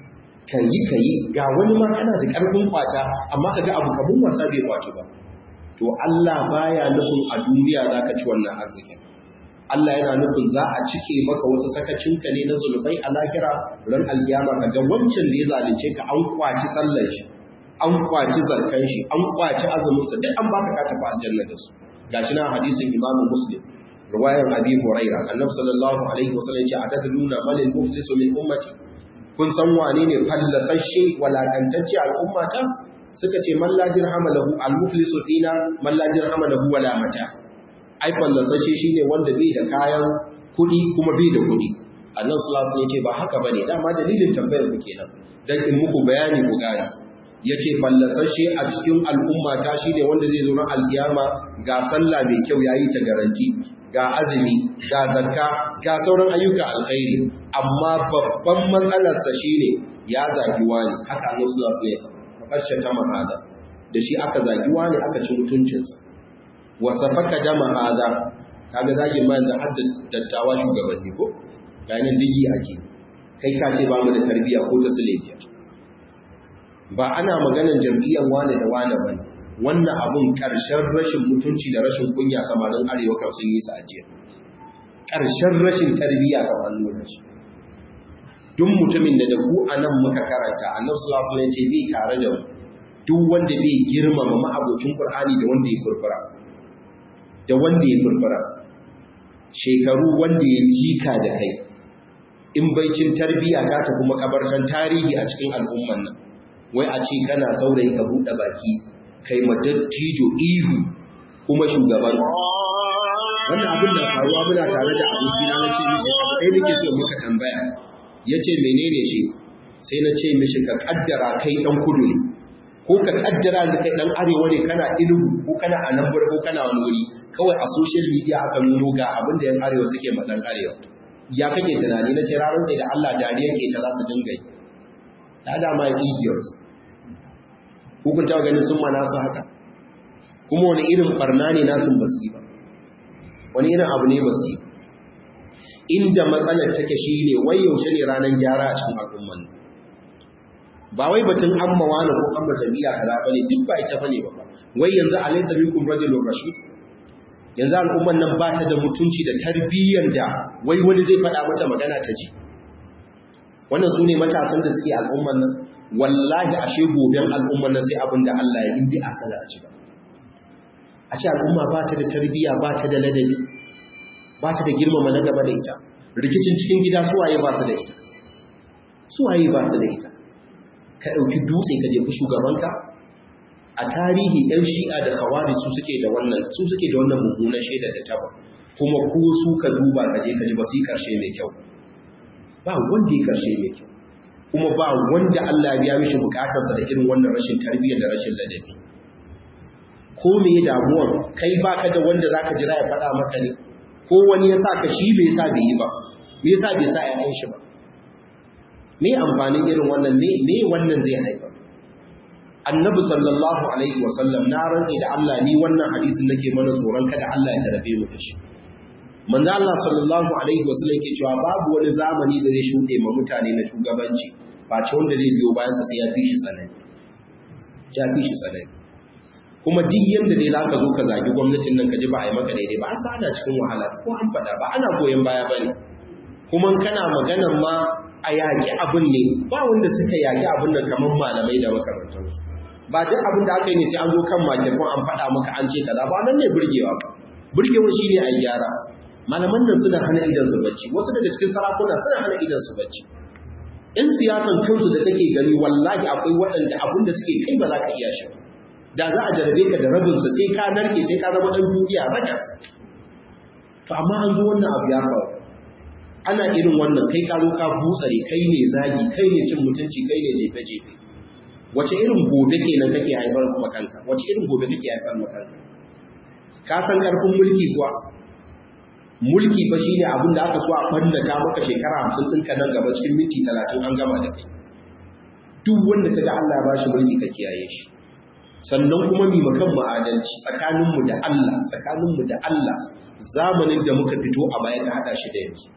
ka yi ka yi ga wani ma kana da ƙarfin kwata amma ka ga abu kamun wasa bai kwace ba to Allah baya nufin a duniya za ka ci wannan arzikin Allah yana nufin za a cike maka wasu sakacinka ne na zunubai a lahira ran alkiyama ka ga wancan da ya zalunce ka an kwaci sallar shi an kwaci zarkan shi an kwaci azumin sa duk an baka ka tafi aljanna da su gashi na hadisin Imam Muslim riwayar Abi Hurairah Annabi sallallahu alaihi wasallam ya ce atadruna man al-muflisu min ummati kun san wane ne fallasashe walakantacce al'ummata suka ce man la dirhama lahu al-muflisu fina man la dirhama lahu wala mata ai fallasashe shine wanda bai da kayan kuɗi kuma bai da kuɗi annabi sallallahu alaihi ce ba haka bane dama dalilin tambayar ku kenan dan in muku bayani ku gane yace fallasashe a cikin al'umma ta shine wanda zai zo ran alkiyama ga sallah mai kyau yayi ta garanti ga azumi ga zakka ga sauran ayyuka alkhairi amma babban matsalarsa shine ya zagi wani haka annabi sallallahu alaihi wasallam karshe ta mahada da shi aka zagi wani aka ci mutuncinsa wasa faka dama hada kaga zagin ma da hadda dattawa shugabanni ko ganin digi ake kai ka ce ba mu da tarbiyya ko ta sulebiya ba ana maganar jam'iyyar wane da wane bane wannan abun karshen rashin mutunci da rashin kunya samanin arewa kan sun yi sa ajiya karshen rashin tarbiyya kan an nuna shi duk mutumin da da ku anan muka karanta annabi sallallahu alaihi wasallam ce bai tare da duk wanda bai girmama ma'abocin qur'ani da wanda ya furfura da wanda ya furfura shekaru wanda ya jika da kai in baicin tarbiyya ta tafi makabartan tarihi a cikin al'umman nan wai a ce kana saurayi ka buɗe baki kai madattijo ihu kuma shugaban wannan abin da faruwa muna tare da abokina na ce mishi abu ɗaya nake so muka tambaya ya ce menene shi sai na ce mishi ka kaddara kai ɗan kudu ne ko ka kaddara da kai ɗan arewa ne kana ilugu ko kana anambur ko kana wani wuri kawai a social media aka nuno ga abin da yan arewa suke ma ɗan arewa ya kake tunani na ce ranar sai da Allah dariyar ke ta za su dinga yi ta dama idiots hukunta ganin sun ma nasu haka kuma wani irin barna ne nasu ba su yi ba wani irin abu ne ba su yi inda matsalar take shi ne wai yaushe ne ranar gyara a cikin al'umman ba wai batun amma wani ko amma jami'a kaza bane duk ba ita bane ba wai yanzu alaysa minkum rajulun rashid yanzu al'umman nan ba ta da mutunci da tarbiyyar da wai wani zai faɗa mata magana ta ji wannan su ne matasan da suke al'umman nan wallahi ashe goben al'umman nan sai abin da Allah ya indi aka za a ci ba a ce al'umma ba ta da tarbiyya ba ta da ladabi ba ta da girmama na gaba da ita rikicin cikin gida suwaye ba su da ita suwaye ba su da ita ka ɗauki dutse ka jefi shugabanka a tarihi ɗan shi'a da hawari su suke da wannan su suke da wannan mummunan shaida da taba kuma ko su ka duba ka je ka ji ba su yi ƙarshe mai kyau ba wanda ya ƙarshe mai kyau kuma ba wanda Allah ya biya mishi bukatarsa da irin wannan rashin tarbiyya da rashin ladabi ko me damuwar kai baka da wanda zaka jira ya faɗa maka ne ko wani ya sa ka shi bai sa bai yi ba me yasa bai sa ƴaƴan shi ba me amfanin irin wannan me me wannan zai haifar annabi sallallahu alaihi wasallam na rantsi da Allah ni wannan hadisin nake mana tsoron kada Allah ya tarabe mu da shi manzo Allah sallallahu alaihi wasallam yake cewa babu wani zamani da zai shuɗe ma mutane na shugabanci ba ce wanda zai biyo bayan sa sai ya fi shi tsanani ya fi shi tsanani kuma duk yanda dai zaka zo ka zagi gwamnatin nan ka ji ba a yi maka daidai ba an sa ana cikin wahala ko an faɗa ba ana goyon baya bane kuma kana maganan ma a yaƙi abin ne ba wanda suka yaƙi abin nan kamar malamai da makarantarsu ba duk abin da aka yi ne sai an zo kan makirkon an faɗa maka an ce kaza ba nan ne burgewa ba burgewa shine a gyara malaman nan suna hana idan su bacci wasu daga cikin sarakuna suna hana idan su bacci in siyasan kansu da kake gani wallahi akwai waɗanda abin da suke kai ba za ka iya shi da za a jarabe ka da rabin sa sai ka narke sai ka zama ɗan duniya rakas to amma an zo wannan abu ya faru ana irin wannan kai ka zo ka butsare kai ne zagi kai ne cin mutunci kai ne jefe jefe wace irin gobe kenan kake haifar kuma kanka wace irin gobe kake haifar maka kanka ka san karfin mulki kuwa mulki fa shine abin da aka so a fannata maka shekara 50 ɗinka nan gaba cikin minti 30 an gama da kai duk wanda kaga Allah ba shi mulki ka kiyaye shi sannan kuma mi makan mu adalci tsakanin mu da Allah tsakanin mu da Allah zamanin da muka fito a baya ka hada shi da yanzu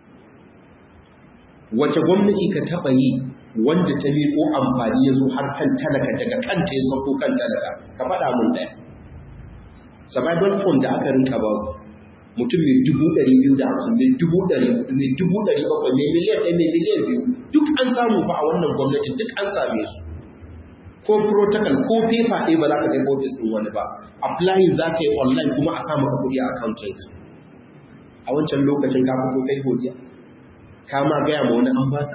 wace gwamnati ka taba yi wanda ta miƙo amfani ya zo har kan talaka daga kanta ya sauko kan talaka ka faɗa mun ɗaya survival fund da aka rinka ba mutum mai dubu ɗari biyu da hamsin mai dubu ɗari mai dubu ɗari bakwai mai miliyan ɗaya mai miliyan biyu duk an samu fa a wannan gwamnatin duk an same su ko protocol ko paper ɗaya ba za ka kai ofis ɗin wani ba applying za ka yi online kuma a samu ka kuɗi a accounting a wancan lokacin ka fito kai godiya ka ma gaya ma wani an baka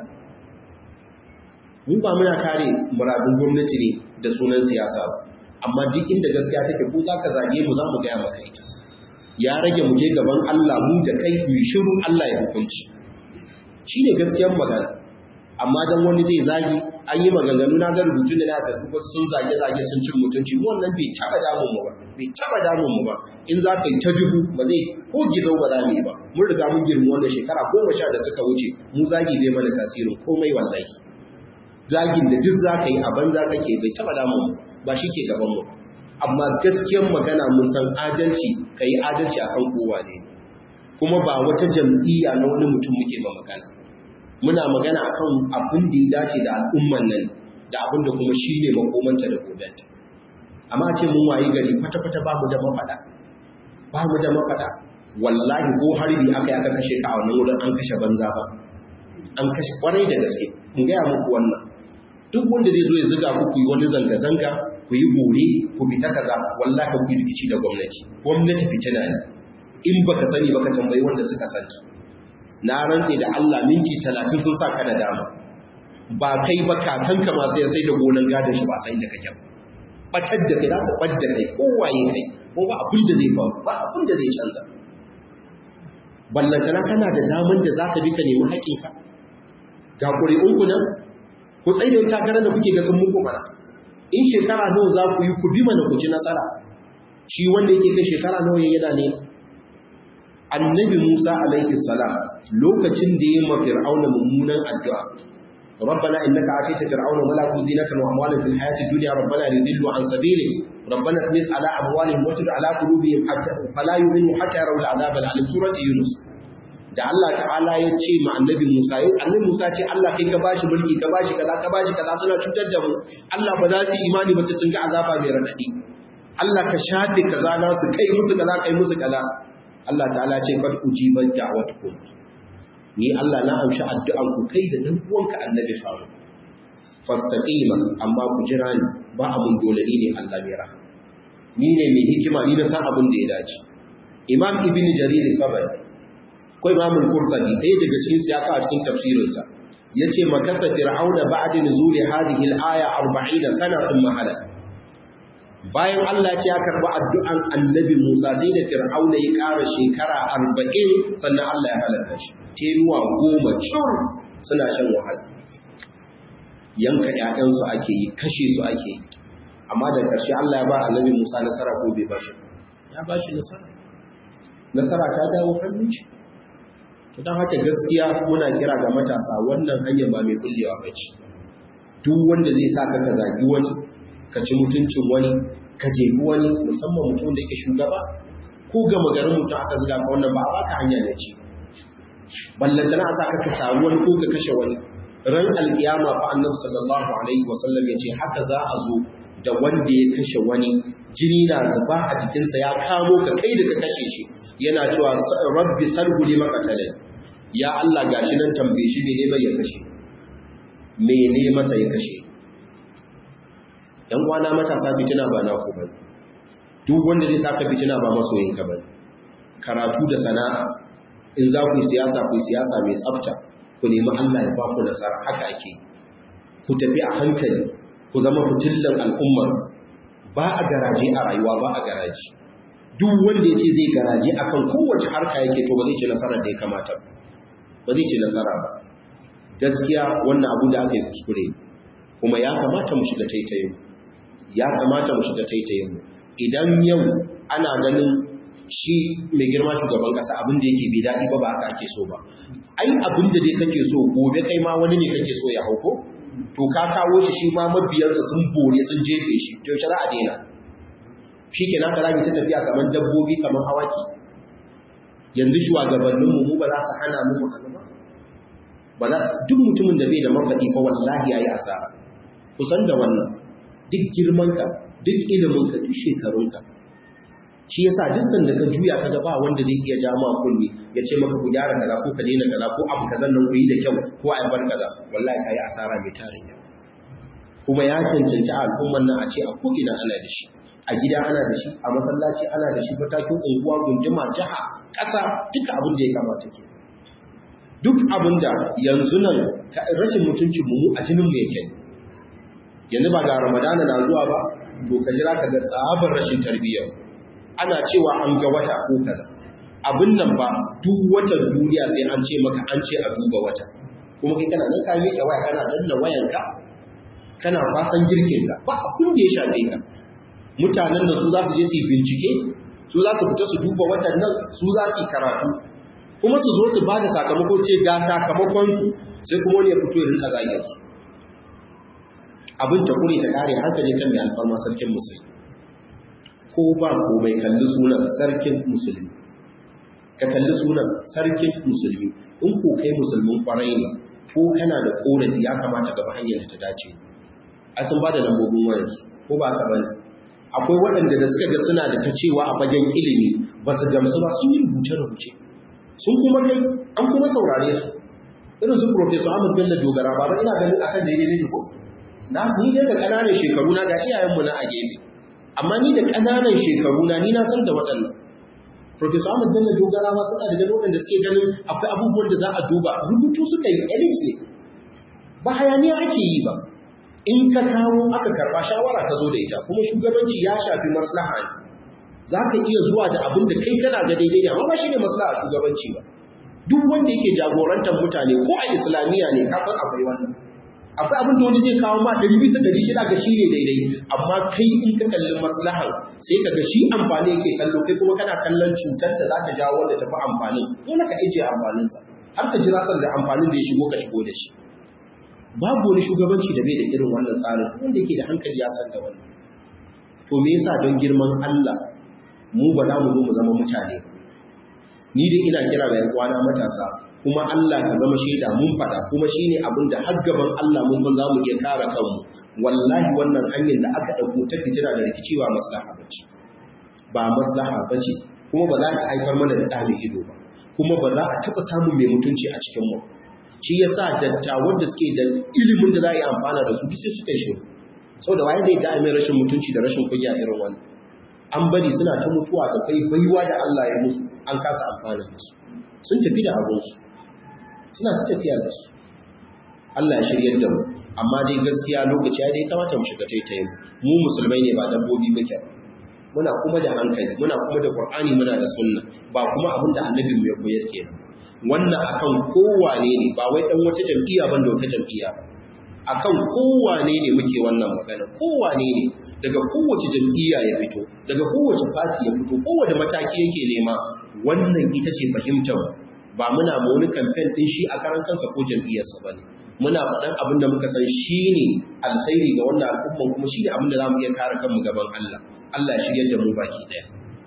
mu ba muna kare muradun gwamnati ne da sunan siyasa ba amma duk inda gaskiya take ko za ka zage mu za mu gaya maka ita ya rage mu je gaban Allah mu da kai mu shiru Allah ya hukunci shine gaskiyar magana amma dan wani zai zagi an yi maganganu na ga rubutun da na Facebook sun zage zage sun cin mutunci mu wannan bai taba damun mu ba bai taba damun mu ba in za ka yi ta dubu ba zai ko gizo ba za mu yi ba mun riga mun girma wannan shekara goma sha da suka wuce mu zagi zai mana tasirin komai wallahi zagin da duk za ka yi a banza kake bai taba damun mu ba shi ke gaban mu amma gaskiyar magana mun san adalci ka yi adalci a kan kowa ne kuma ba wata jam'iyya na wani mutum muke ba magana muna magana a kan abin da ya dace da al'umman nan da abin da kuma shi ne makomanta da gobenta amma ce mun wayi gari kwata-kwata ba mu da mafaɗa ba mu da mafaɗa wallahi ko harbi aka yi aka kashe ka a wannan wurin an kashe banza ba an kashe kwarai da gaske in gaya muku wannan duk wanda zai zo ya zuga ku ku yi wani zanga-zanga ku yi bore ku fita kaza wallahi ku yi rikici da gwamnati gwamnati fitina ne in baka sani baka tambayi wanda suka santa na rantse da Allah minti 30 sun sa ka da dama ba kai ba kakanka ma sai sai da gonan gadon shi ba sai da kake batar da kai za su badda kai kowaye kai ko ba abin da zai faru ba abin da zai canza ballantana kana da daman da za ka bi ka nemi haƙƙinka ga ƙuri'unku nan ku tsaye da takarar da kuke ga sun muku mana in shekara nawa za ku yi ku bi mana ku ci nasara shi wanda yake kai shekara nawa yana ne annabi Musa alaihi salam lokacin da ya ma fir'auna mummunan addu'a ربنا إنك آتيت فرعون وملأه زينة وأموالا في الحياة الدنيا ربنا ليضلوا عن سبيلك ربنا اطمس على أموالهم واشدد على قلوبهم حتى فلا يؤمنوا حتى يروا العذاب العليم سورة يونس da Allah ta'ala ya ce ma annabi Musa annabi Musa ce Allah kai ka bashi mulki ka bashi kaza ka bashi kaza suna cutar da mu Allah ba za su imani ba sai sun ga azaba mai radadi Allah ka shafe kaza na su kai musu kaza kai musu kaza Allah ta'ala ce kad ujibat da'watukum ni Allah na amshi addu'an ku kai da dan uwanka annabi faru fastaqima amma ku jira ni ba abun dole ne Allah mai rahama ni ne mai hikima ni na san abin da ya dace Imam Ibn Jarir al-Tabari ko Imam al-Qurtubi ɗaya daga cikin siyaka a cikin tafsirinsa yace makasa fir'auna ba'da nuzuli hadhihi al-aya 40 sana thumma halak bayan Allah ce ya karba addu'an annabi Musa sai da fir'auna ya ƙara shekara 40 sannan Allah ya halaka shi tenuwa goma cur suna shan wahala yanka ƴaƴansu ake yi kashe su ake yi amma da ƙarshe Allah ya ba annabi Musa nasara ko bai ba shi ya ba shi nasara nasara ta dawo hannun shi to don haka gaskiya muna kira ga matasa wannan hanyar ba mai kullewa ba ce duk wanda zai sa ka zagi wani ka ci mutuncin wani ka jebi wani musamman mutum da yake shugaba ko gama garin mutum aka zuga ka wannan ba a baka hanya ne ce ballantana a sa ka samu wani ko ka kashe wani ran alkiyama fa annabi sallallahu alaihi wasallam ya ce haka za a zo da wanda ya kashe wani jini na zuba a jikinsa ya kamo ka kai da ka kashe shi yana cewa rabbi sarhu lima qatalai ya Allah gashi nan tambaye shi mene bai ya kashe mene masa ya kashe yan kwana matasa fitina ba na ku ba duk wanda zai saka fitina ba masoyin ka ba karatu da sana'a in za ku yi siyasa ku yi siyasa mai tsafta ku nemi Allah ya ba ku nasara haka ake ku tafi a hankali ku zama fitillan al'ummar ba a garaje a rayuwa ba a garaje duk wanda ya ce zai garaje akan kowace harka yake to ba zai ce nasarar da ya kamata ba zai ce nasara ba gaskiya wannan abu da aka yi kuskure kuma ya kamata mu shiga taitayin ya kamata mu shiga taitayin idan yau ana ganin shi mai girma shugaban kasa abin da yake bai daɗi ba ba haka ake so ba ai abin da dai kake so gobe kai ma wani ne kake so ya hauko to ka kawo shi shi ma mabiyansa sun bore sun jefe shi to yaushe za a daina shi ke naka rami ta tafiya kamar dabbobi kamar hawaki yanzu shugabanninmu mu ba za su hana mu mu hannu ba ba za duk mutumin da bai da mafaɗi fa wallahi ya yi asara kusan da wannan duk girmanka duk iliminka duk shekarunka shi yasa duk sanda ka juya ka ga ba wanda zai iya ja ma kulli ya ce maka ku gyara kaza ko ka daina kaza ko abu kazan nan ku yi da kyau ko a bar kaza wallahi kai asara mai tarin yawa kuma ya cancanci al'umman nan a ce a ko ina ana da shi a gida ana da shi a masallaci ana da shi matakin unguwa gunduma jiha ƙasa duka abin da ya kamata ke duk abin da yanzu nan rashin mutuncin mu a jinin mu yake yanzu ba ga ramadana na zuwa ba to ka jira ka ga tsabar rashin tarbiyyar ana cewa an ga wata ko kaza abin nan ba duk watan duniya sai an ce maka an ce a duba wata kuma kai kana nan ka miƙe waya kana danna wayanka kana fasan girkinka ba abin da ya shafe ka mutanen da su za su je su bincike su za su fita su duba watan nan su za su karatu kuma su zo su ba da sakamako ce ga sakamakon su sai kuma wani ya fito ya rinka zagin su abin ta kure ta kare hankali kan mai alfarma sarkin musulmi ko ba komai kalli sunan sarkin musulmi ka kalli sunan sarkin musulmi in ko kai musulmin kwarai ne ko kana da korafi ya kamata gaba hanyar da ta dace a sun ba da lambobin wayarsu ko ba ka bane akwai waɗanda da suka ga suna da ta cewa a fagen ilimi ba su gamsu ba sun yi rubuce-rubuce sun kuma kai an kuma saurare su irin su profesor ahmad bello dogara ba ba ina ganin akan daidai ne ko na ni dai da ƙananan shekaru na ga iyayenmu na a gefe amma ni da ƙananan shekaru na ni na san da waɗannan profesor ahmad bello dogara ma suna da ganin waɗanda suke ganin akwai abubuwan da za a duba rubutu suka yi elite ne ba hayaniya ake yi ba in ka kawo aka karba shawara ka zo da ita kuma shugabanci ya shafi maslaha ne za ka iya zuwa da abin da kai kana ga daidai ne amma ba shi ne maslaha shugabanci ba duk wanda yake jagorantar mutane ko a islamiyya ne ka san akwai wannan akwai abin da wani zai kawo ma ɗari bisa ɗari shida ga shi ne daidai amma kai in ka kalli maslahan sai ka ga shi amfani yake kallo kai kuma kana kallon cutar da za ta jawo wanda tafi amfanin dole ka ajiye amfaninsa har ka jira sanda amfanin da ya shigo ka shigo da shi babu wani shugabanci da bai da irin wannan tsarin wanda yake da hankali ya san da wannan to me yasa don girman Allah mu ba za mu zo mu zama mutane ni dai ina kira ga yan matasa kuma Allah ka zama shaida mun fada kuma shine abin da har gaban Allah mun san za mu iya kare kanmu wallahi wannan hanyar da aka dauko ta fitina da rikici ba maslaha bace ba maslaha bace kuma ba za ta haifar mana da ɗa ido ba kuma ba za a taɓa samun mai mutunci a cikin mu shi ya sa dattawan da suke da ilimin da za a yi amfana da su sai suka yi shiru sau da waye zai ga mai rashin mutunci da rashin kunya irin wani an bari suna ta mutuwa da kai baiwa da Allah ya musu an kasa amfana da su sun tafi da abinsu suna ta tafiya da su Allah ya shiryar da mu amma dai gaskiya lokaci ya dai kamata mu shiga taitayin mu musulmai ne ba dabbobi muke muna kuma da hankali muna kuma da Qur'ani muna da sunna ba kuma abin da annabin mu ya koyar kenan wannan akan kowane ne ba wai dan wata jam'iyya ban da wata jam'iyya akan kowane ne muke wannan magana kowane ne daga kowace jam'iyya ya fito daga kowace fati ya fito kowace mataki yake nema wannan ita ce fahimtar ba muna ma wani kamfen din shi a karan kansa ko jam'iyyarsa ba ne muna faɗan abin da muka san shi ne alkhairi ga wannan al'umman kuma shi ne abin da za mu iya kare kanmu gaban Allah Allah ya shigar da mu baki ɗaya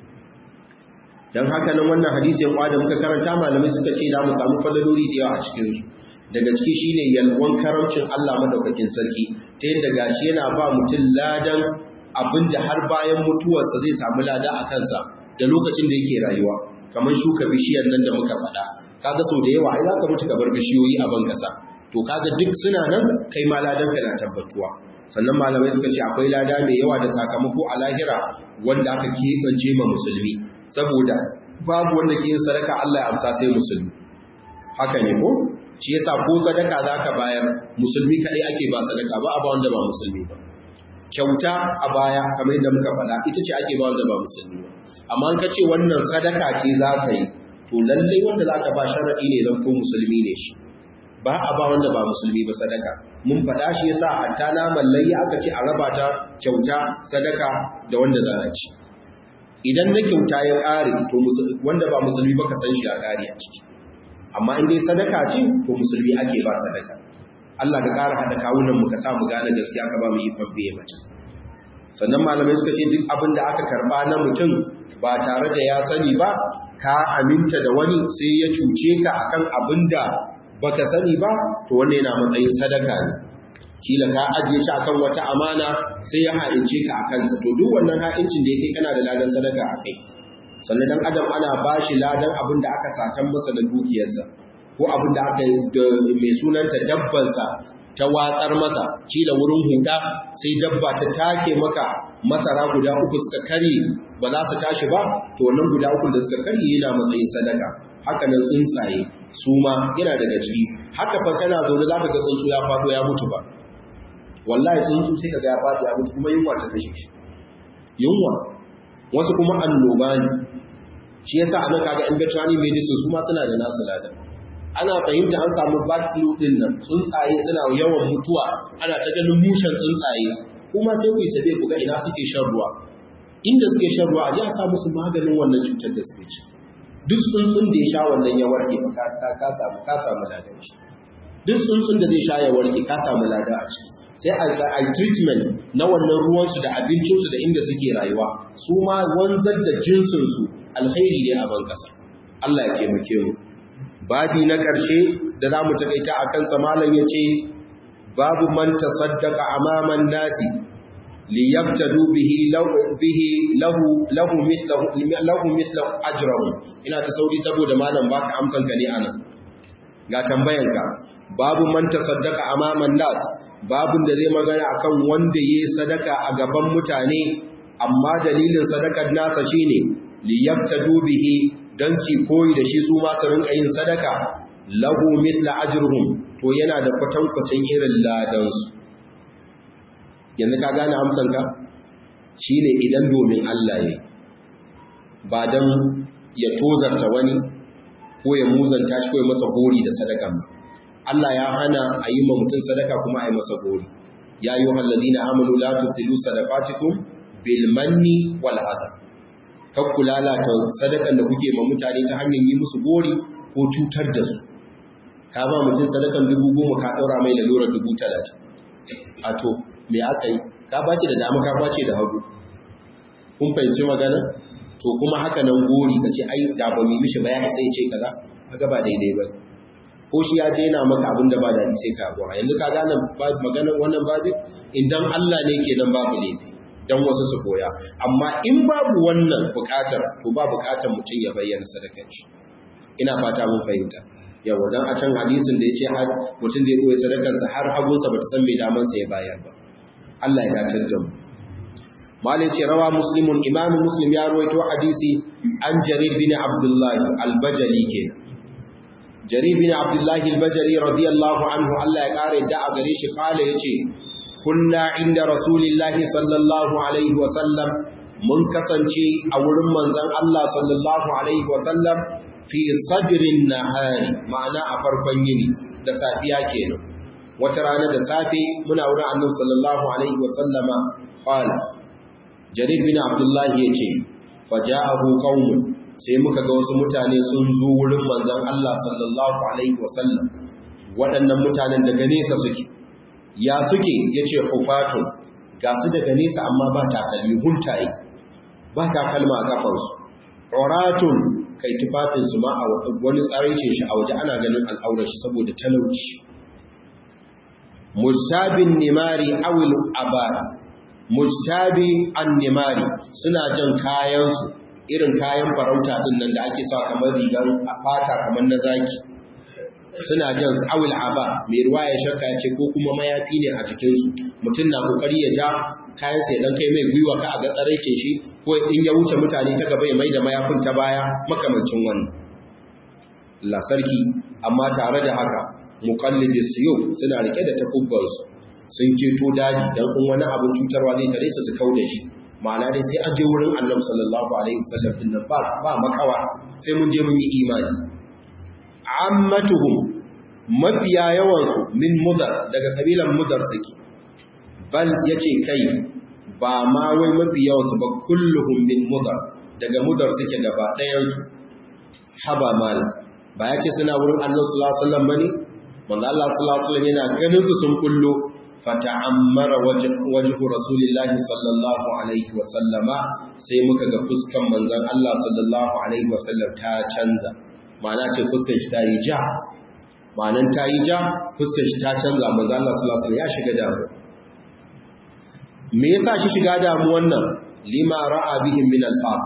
don haka nan wannan hadisin kwa da muka karanta malamai suka ce za mu samu falaloli da yawa a cikin su daga ciki shine yalwan karamcin Allah madaukakin sarki ta yadda gashi yana ba mutum ladan abinda har bayan mutuwarsa zai samu lada a kansa da lokacin da yake rayuwa kamar shuka bishiyar nan da muka faɗa kaga sau da yawa ai za ka mutu ka bar bishiyoyi a ban kasa to kaga duk suna nan kai ma ladan ka na tabbatuwa sannan malamai suka ce akwai lada mai yawa da sakamako a lahira wanda aka keɓance ma musulmi saboda babu wanda ke yin sadaka Allah ya amsa sai musulmi haka ne ko shi yasa ko sadaka zaka bayar musulmi kadai ake ba sadaka ba a ba wanda ba musulmi ba kyauta a baya kamar yadda muka faɗa ita ce ake ba wanda ba musulmi ba amma ka ce wannan sadaka ce za ka yi to lallai wanda za ka ba sharaɗi ne zan to musulmi ne shi ba a ba wanda ba musulmi ba sadaka mun faɗa shi yasa hatta naman layya aka ce a raba ta kyauta sadaka da wanda za a ci idan na kyauta ya ƙare to wanda ba musulmi ba ka san shi a ƙare a ciki amma in dai sadaka ce to musulmi ake ba sadaka Allah ka ƙara haɗa kawunan mu ka sa mu gane gaskiya ka ba mu yi fabbe mace sannan malamai suka ce duk abin da aka karba na mutum ba tare da ya sani ba ka aminta da wani sai ya cuce ka akan abin da baka sani ba to wannan yana matsayin sadaka ne kila ka ajiye shi akan wata amana sai ya ha'ince ka akan sa to duk wannan ha'incin da yake kana da ladan sadaka akai sannan dan adam ana bashi ladan abin da aka satan masa na dukiyarsa ko abin da aka mai sunanta dabbansa ta watsar masa kila wurin huda sai dabba ta take maka masara guda uku suka karye ba za su tashi ba to wannan guda uku da suka karye yana matsayin sadaka haka nan tsuntsaye su ma yana daga ciki haka fa kana zaune za ka ga tsuntsu ya faɗo ya mutu ba wallahi tsuntsu sai ka ga ya faɗo ya mutu kuma yunwa ta kashe shi yunwa wasu kuma annoba ne shi yasa anan kaga in veterinary medicine su ma suna da nasu ladan ana fahimta an samu bad flu din nan tsuntsaye suna yawan mutuwa ana ta ganin mushen tsuntsaye kuma sai ku yi sabe ku ga ina suke shan ruwa inda suke shan ruwa a ji a sa musu maganin wannan cutar da suke ci duk tsuntsun da ya sha wannan ya warke ba ka samu ka samu ladan shi duk tsuntsun da zai sha ya warke ka samu lada a ciki sai a treatment na wannan ruwansu da abincinsu da inda suke rayuwa su ma wanzar da jinsinsu alkhairi ne a ban ƙasa Allah ya taimake mu babi na ƙarshe da za mu takaita a kansa malam ya ce babu man tasaddaqa amaman nasi liyabtadu bihi bihi lahu lahu mithlahu lahu mithlahu ajrahu ina ta sauri saboda malam baka amsan ka ne anan ga tambayanka babu man tasaddaqa amaman nas babun da zai magana akan wanda yayi sadaka a gaban mutane amma dalilin sadakar nasa shine liyabtadu bihi dan su koyi da shi su ma su rinka yin sadaka lahu mithla ajruhum to yana da kwatankwacin irin ladan su yanzu ka gane amsan ka shine idan domin Allah yayi ba dan ya tozarta wani ko ya muzanta shi ko ya masa gori da sadakan ba Allah ya hana a yi ma mutum sadaka kuma a yi masa gori ya yi wa halladina amanu la tubtilu sadaqatikum bil manni wal adha kakku lalata sadakan da kuke ma mutane ta hanyar yi musu gori ko cutar da su ka ba mutum sadakan dubu goma ka ɗaura mai lalurar dubu talatin a to me aka yi ka ba da dama ka kwace da hagu kun fahimci magana to kuma haka nan gori ka ce ai da ba mu mishi ba ya sai ce kaza haka ba daidai ba ko shi ya je yana maka abin da ba daɗi sai ka gora yanzu ka gane maganar wannan babin idan Allah ne ke nan babu laifi don wasu su koya amma in babu wannan bukatar to ba bukatar mutum ya bayyana sadakar shi ina fata mun fahimta yawa dan a can hadisin da ya ce har mutum zai koyi sadakarsa har hagunsa ba ta san mai damansa ya bayar ba Allah ya datar da mu malai ce rawa muslimun imam muslim ya rawaito hadisi an jarir bin abdullahi al-bajali kenan jarir bin abdullahi al-bajali radiyallahu anhu Allah ya kare da a gare shi kala yace kunna inda rasulillahi sallallahu alaihi wa sallam mun kasance a wurin manzon Allah sallallahu alaihi wa sallam fi sadrin nahari ma'ana a farkon yini da safiya kenan wata rana da safe muna wurin annabi sallallahu alaihi wa sallama qala jarir bin abdullahi yace faja'ahu qaumun sai muka ga wasu mutane sun zo wurin manzon Allah sallallahu alaihi wa sallam waɗannan mutanen daga nesa suke ya suke yace hufatun ga su daga nesa amma ba takalmi huntaye ba takalma a kafansu uratun kai tufafinsu ma a wani tsaraicin shi a waje ana ganin al'aurar shi saboda talauci mujtabin nimari awil abari mujtabi an nimari suna jan kayansu irin kayan farauta din nan da ake sa kamar rigar a fata kamar na zaki suna jan awil aba mai ruwa ya shakka ce ko kuma mayafi ne a jikinsu mutum na kokari ya ja kayan sai dan kai mai gwiwa ka a ga tsaraicin shi ko in ya wuce mutane ta gaba ya mai da mayafin ta baya makamancin wannan la sarki amma tare da haka muqallidi siyo suna rike da takubbansu sun keto daji dan in wani abin cutarwa zai tare su su kauda shi ma'ana dai sai an je wurin Annabi sallallahu alaihi wasallam din nan ba ba makawa sai mun je mun yi imani ammatuhum mafiya yawan su min mudar daga kabilan mudar suke bal yace kai ba ma wai mafi yawansu ba kulluhum min mudar daga mudar suke gaba ɗayansu haba mal ba ya ce suna wurin annabi sallallahu alaihi wasallam bane manzo Allah sallallahu alaihi wasallam yana ganin su sun kullo fata'ammara wajhu rasulillahi sallallahu alaihi wasallama sai muka ga fuskan manzon Allah sallallahu alaihi wasallam ta canza ma'ana ce fuskan shi ta yi ja ma'anan ta yi ja fuskan shi ta canza manzon Allah sallallahu alaihi wasallam ya shiga damuwa me yasa shi shiga damu wannan lima ra'a bihim min al-faqa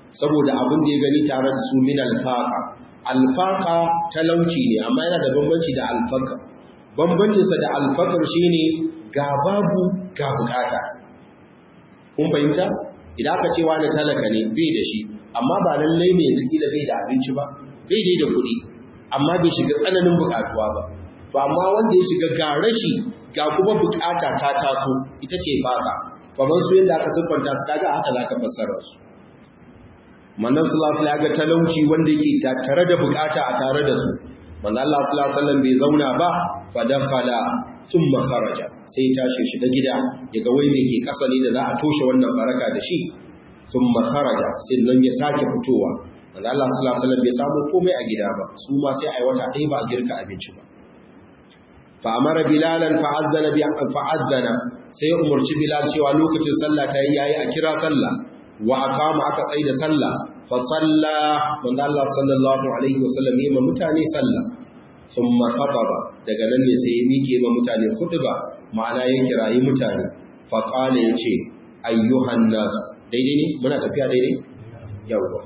saboda abin da ya gani tare da su min alfaka alfaka talauci ne amma yana da bambanci da alfaka bambancinsa da alfakar shine ga babu ga bukata kun fahimta idan aka ce wani talaka ne bai da shi amma ba lallai ne yanzu kila bai da abinci ba bai dai da kuɗi amma bai shiga tsananin bukatuwa ba to amma wanda ya shiga ga rashi ga kuma bukata ta taso ita ce faka kamar su yadda aka siffanta su kaga haka zaka fassara su manzon sallallahu alaihi wasallam talauci wanda yake tare da bukata a tare da su manzon Allah sallallahu alaihi wasallam bai zauna ba fa dakhala thumma kharaja sai ya tashi shiga gida yaga wai me ke kasa ne da za a toshe wannan baraka da shi thumma kharaja sai nan ya sake fitowa manzon Allah sallallahu alaihi wasallam bai samu komai a gida ba su ma sai ai wata ɗaya ba a girka abinci ba fa amara bilalan fa'azzana bi fa'azzana sai umurci bilal cewa lokacin sallah ta yi yayi a kira sallah wa aqama aka tsaye da sallah fa salla manzo Allah sallallahu alaihi wasallam yi ma mutane sallah thumma khataba daga nan ne sai ya mike ma mutane khutba ma'ana ya kirayi mutane fa qala yace ayyuhan nas daidai ne muna tafiya daidai yawa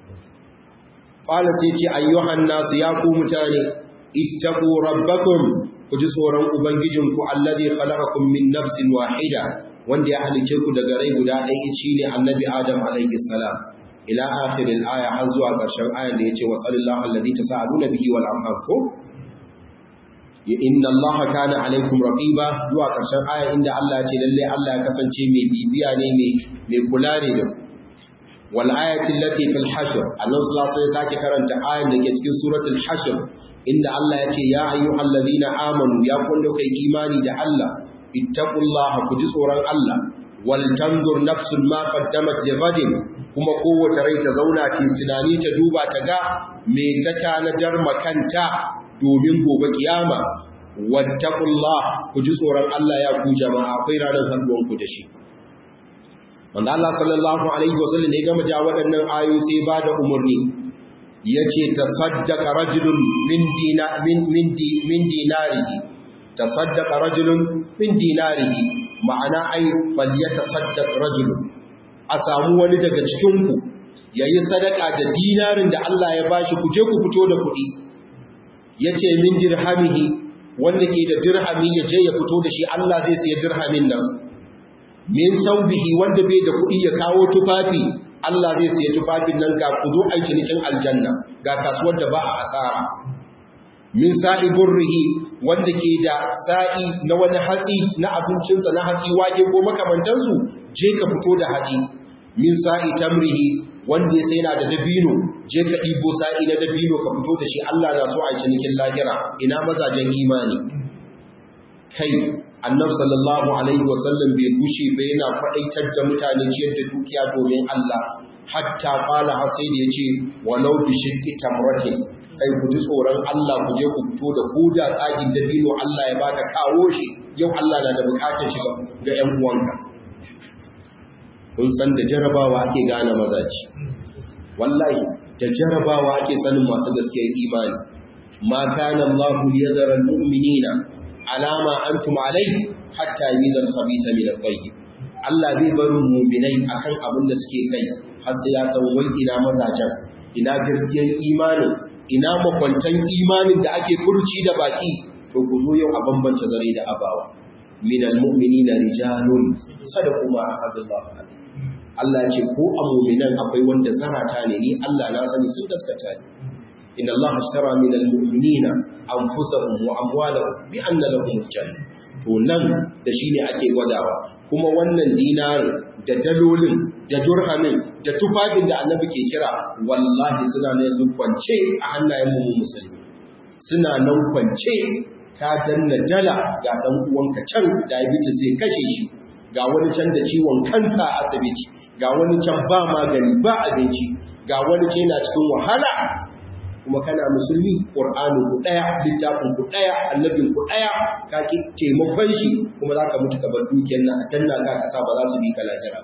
qala sai ce ayyuhan nas ya ku mutane ittaqu rabbakum ku ji tsoron ubangijinku allazi khalaqakum min nafsin wahida wanda ya halice ku daga rai guda ɗaya shine annabi adam alaihi salam ila akhiril aya har zuwa ƙarshen ayan da yace wa sallallahu allazi tasaaluna bihi wal arham ko ya inna Allah kana alaikum raqiba zuwa ƙarshen aya inda Allah ya ce lalle Allah ya kasance mai bibiya ne mai mai kula ne da wal ayati allati fil hashr Allah sallallahu alaihi wasallam sake karanta ayan da ke cikin suratul hashr inda Allah ya ce ya ayyuhal ladina amanu ya kullu kai imani da Allah ittaqullaha ku ji tsoron Allah wal tanzur nafsun ma qaddamat li ghadin kuma kowace rai ta zauna ta tunani ta duba ta ga me ta tanadar makanta domin gobe kiyama wattaqullah ku ji tsoron Allah ya ku jama'a akwai ranar haduwan ku da shi wanda Allah sallallahu alaihi wasallam ne gama ja waɗannan ayoyi sai ba da umarni yace tasaddaqa rajulun min dina min min min dinarihi tasaddaqa rajulun min dinarihi ma'ana ai falyatasaddaq rajulun a samu wani daga cikin ku yayi sadaka da dinarin da Allah ya bashi ku je ku fito da kuɗi yace min dirhamihi wanda ke da dirhami ya je ya fito da shi Allah zai siya dirhamin nan min saubihi wanda bai da kuɗi ya kawo tufafi Allah zai siya tufafin nan ga kudu a cinikin aljanna ga kasuwar da ba a asara min sa'i burrihi wanda ke da sa'i na wani hatsi na abincinsa na hatsi wake ko makamantansu je ka fito da hatsi min sa'i tamrihi wanda ya sai na da dabino je ka ɗibo sa'i na dabino ka fito da shi Allah na so a cinikin lahira ina mazajen imani kai annab sallallahu alaihi wasallam bai gushe bai yana faɗaitar da mutane ciyar da dukiya domin Allah hatta qala hasai da yace walau bi shirki tamratin kai ku ji tsoron Allah ku je ku fito da koda tsagin dabino Allah ya baka kawo shi yau Allah na da bukatar shi ga ƴan uwanka kun san da jarabawa ake gane mazaji wallahi da jarabawa ake sanin masu gaskiyar imani ma kana Allah liyadhara almu'minina alama antum alai hatta yamiza al-khabitha min at-tayyib Allah bai barin mu'minai akan abin da suke kai har sai ya san wai ina mazajen ina gaskiyar imanin ina makwantan imanin da ake furci da baki to ku zo yau a bambance zare da abawa min al-mu'minina rijalun sadaqu ma ahadullah Allah ce ko a mu'minan akwai wanda zarata ne ni Allah na sani sun gaskata ne inna Allah ashtara min al-mu'minina anfusahum wa amwalahum bi anna lahum jannah to nan da shine ake gwadawa kuma wannan dinarin da dalolin da durhamin da tufafin da annabi ke kira wallahi suna nan yanzu kwance a hannayen mu musulmi suna nan kwance ka danna dala ga dan uwanka can diabetes zai kashe shi ga wani can da ciwon kansa a asibiti ga wani can ba magani ba abinci ga wani can yana cikin wahala kuma kana musulmi ƙur'ani ku ɗaya littafin ku ɗaya annabin ku ɗaya ka ki taimakon shi kuma za ka mutu ka bar dukiyar nan a danna ka kasa ba za su bi ka lahira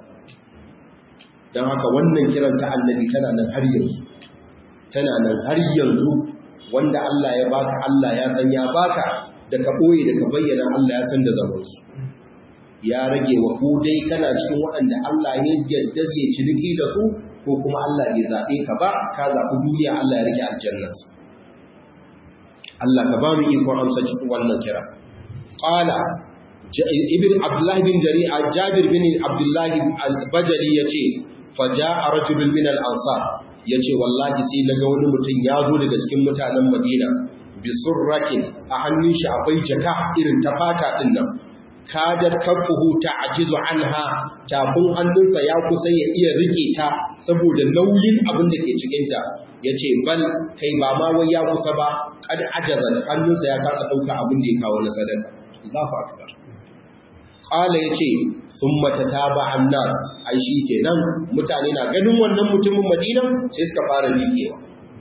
don haka wannan kiran ta annabi tana nan har yanzu tana nan har yanzu wanda Allah ya baka Allah ya san ya baka da ka ɓoye da ka bayyana Allah ya san da zamansu ya rage wa ku dai kana cikin waɗanda Allah ya yadda zai ciniki da su ko kuma Allah bai zaɓe ka ba ka zaɓi duniya Allah ya rike aljannarsa Allah ka ba mu ikon amsa cikin wannan kira qala ibn abdullah bin jari'a jabir bin abdullah al-bajali yace faja'a rajulun min al-ansar yace wallahi sai naga wani mutum ya zo daga cikin mutanen Madina bi surratin a hannun shi akwai jaka irin ta fata din nan kadar kafuhu ta'jizu anha tafin hannunsa ya kusa ya iya rike ta saboda nauyin abin da ke cikin ta yace bal kai ba ma wai ya kusa ba kad ajazat hannunsa ya kasa dauka abin da ya kawo na sadaka Allahu akbar qala yace thumma tataba annas ai shi kenan mutane na ganin wannan mutumin Madina sai suka fara mikewa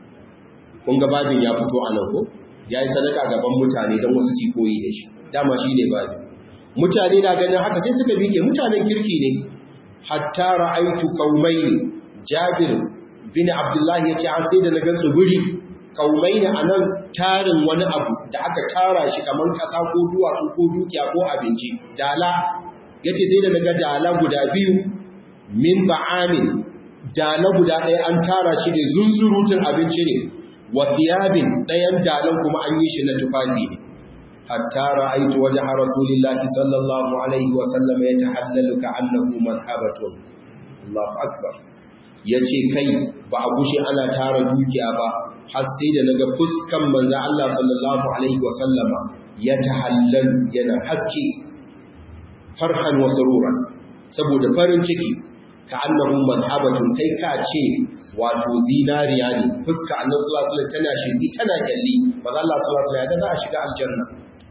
kun ga babin ya fito a nan ko yayi sadaka gaban mutane dan wasu su koyi da shi dama shine babin mutane na ganin haka sai suka bike mutanen kirki ne hatta ra'aitu qaumaini jabir bin abdullah yace an sai da na gansu guri qaumaini anan tarin wani abu da aka tara shi kaman kasa ko duwatsu ko dukiya ko abinci dala yace sai da naga dala guda biyu min ba'amin dala guda ɗaya an tara shi ne zunzurutun abinci ne wa thiyabin ɗayan dalan kuma an yi shi na tufafi ne حتى رأيت وجه رسول الله صلى الله عليه وسلم يتحلل كأنه مذهبة الله أكبر yace kai ba a gushe ana tara dukiya ba har sai da naga fuskan manzo Allah sallallahu alaihi wa sallama ya tahallal yana haske farhan wa sururan saboda farin ciki ka annahu madhabatun kai ka ce wato zinariya ne fuska annabi sallallahu alaihi wasallam tana shirki tana kyalli manzo Allah sallallahu alaihi wasallam ya za a shiga aljanna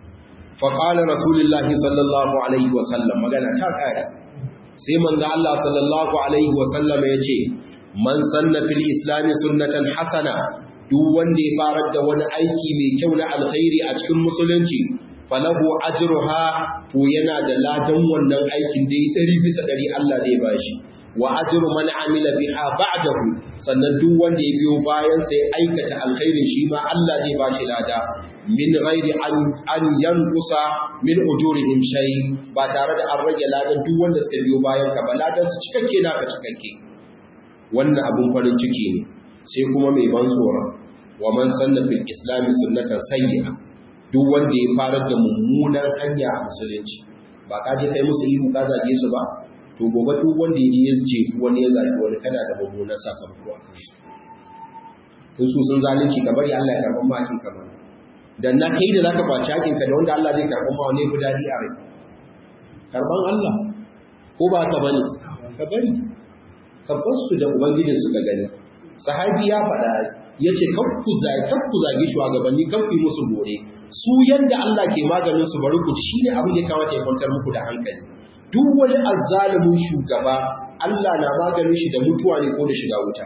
faƙala rasulullahi sallallahu alaihi wasallam magana ta ƙari sai manzo Allah sallallahu alaihi wasallam ya ce man sanna fil islami sunnatan hasana duk wanda ya farar da wani aiki mai kyau na alkhairi a cikin musulunci falahu ajruha to yana da ladan wannan aikin da ya ɗari bisa ɗari Allah zai bashi wa ajru man amila biha ba'dahu sannan duk wanda ya biyo bayan sai aikata alkhairin shi ma Allah zai bashi lada min ghairi an an yanqusa min ujurihim shay ba tare da an rage ladan duk wanda suka biyo bayan ka ba ladan su cikakke naka cikakke wannan abun farin ciki ne sai kuma mai ban tsoro wa man sanna fil islam sunnatan sayyi'a duk wanda ya fara da mummunan hanya a musulunci ba ka je kai musu ihu ka zage su ba to gobe duk wanda ya je ya je wani ya zage wani kana da mummunan sakamako a kansu tun su sun zalunci ka bari Allah ya karɓar makin kamar da na kai da zaka kwaci hakinka da wanda Allah zai karɓar ma wani fi daɗi a rai karɓan Allah ko ba ka bane ka bari ka basu da ubangijin suka gani sahabi ya faɗa ya ce kakku zage shugabanni kakku yi musu bore su yadda Allah ke maganin su bari ku shi ne abin da ya kamata ya kwantar muku da hankali duk wani azzalumin shugaba Allah na maganin shi da mutuwa ne ko da shiga wuta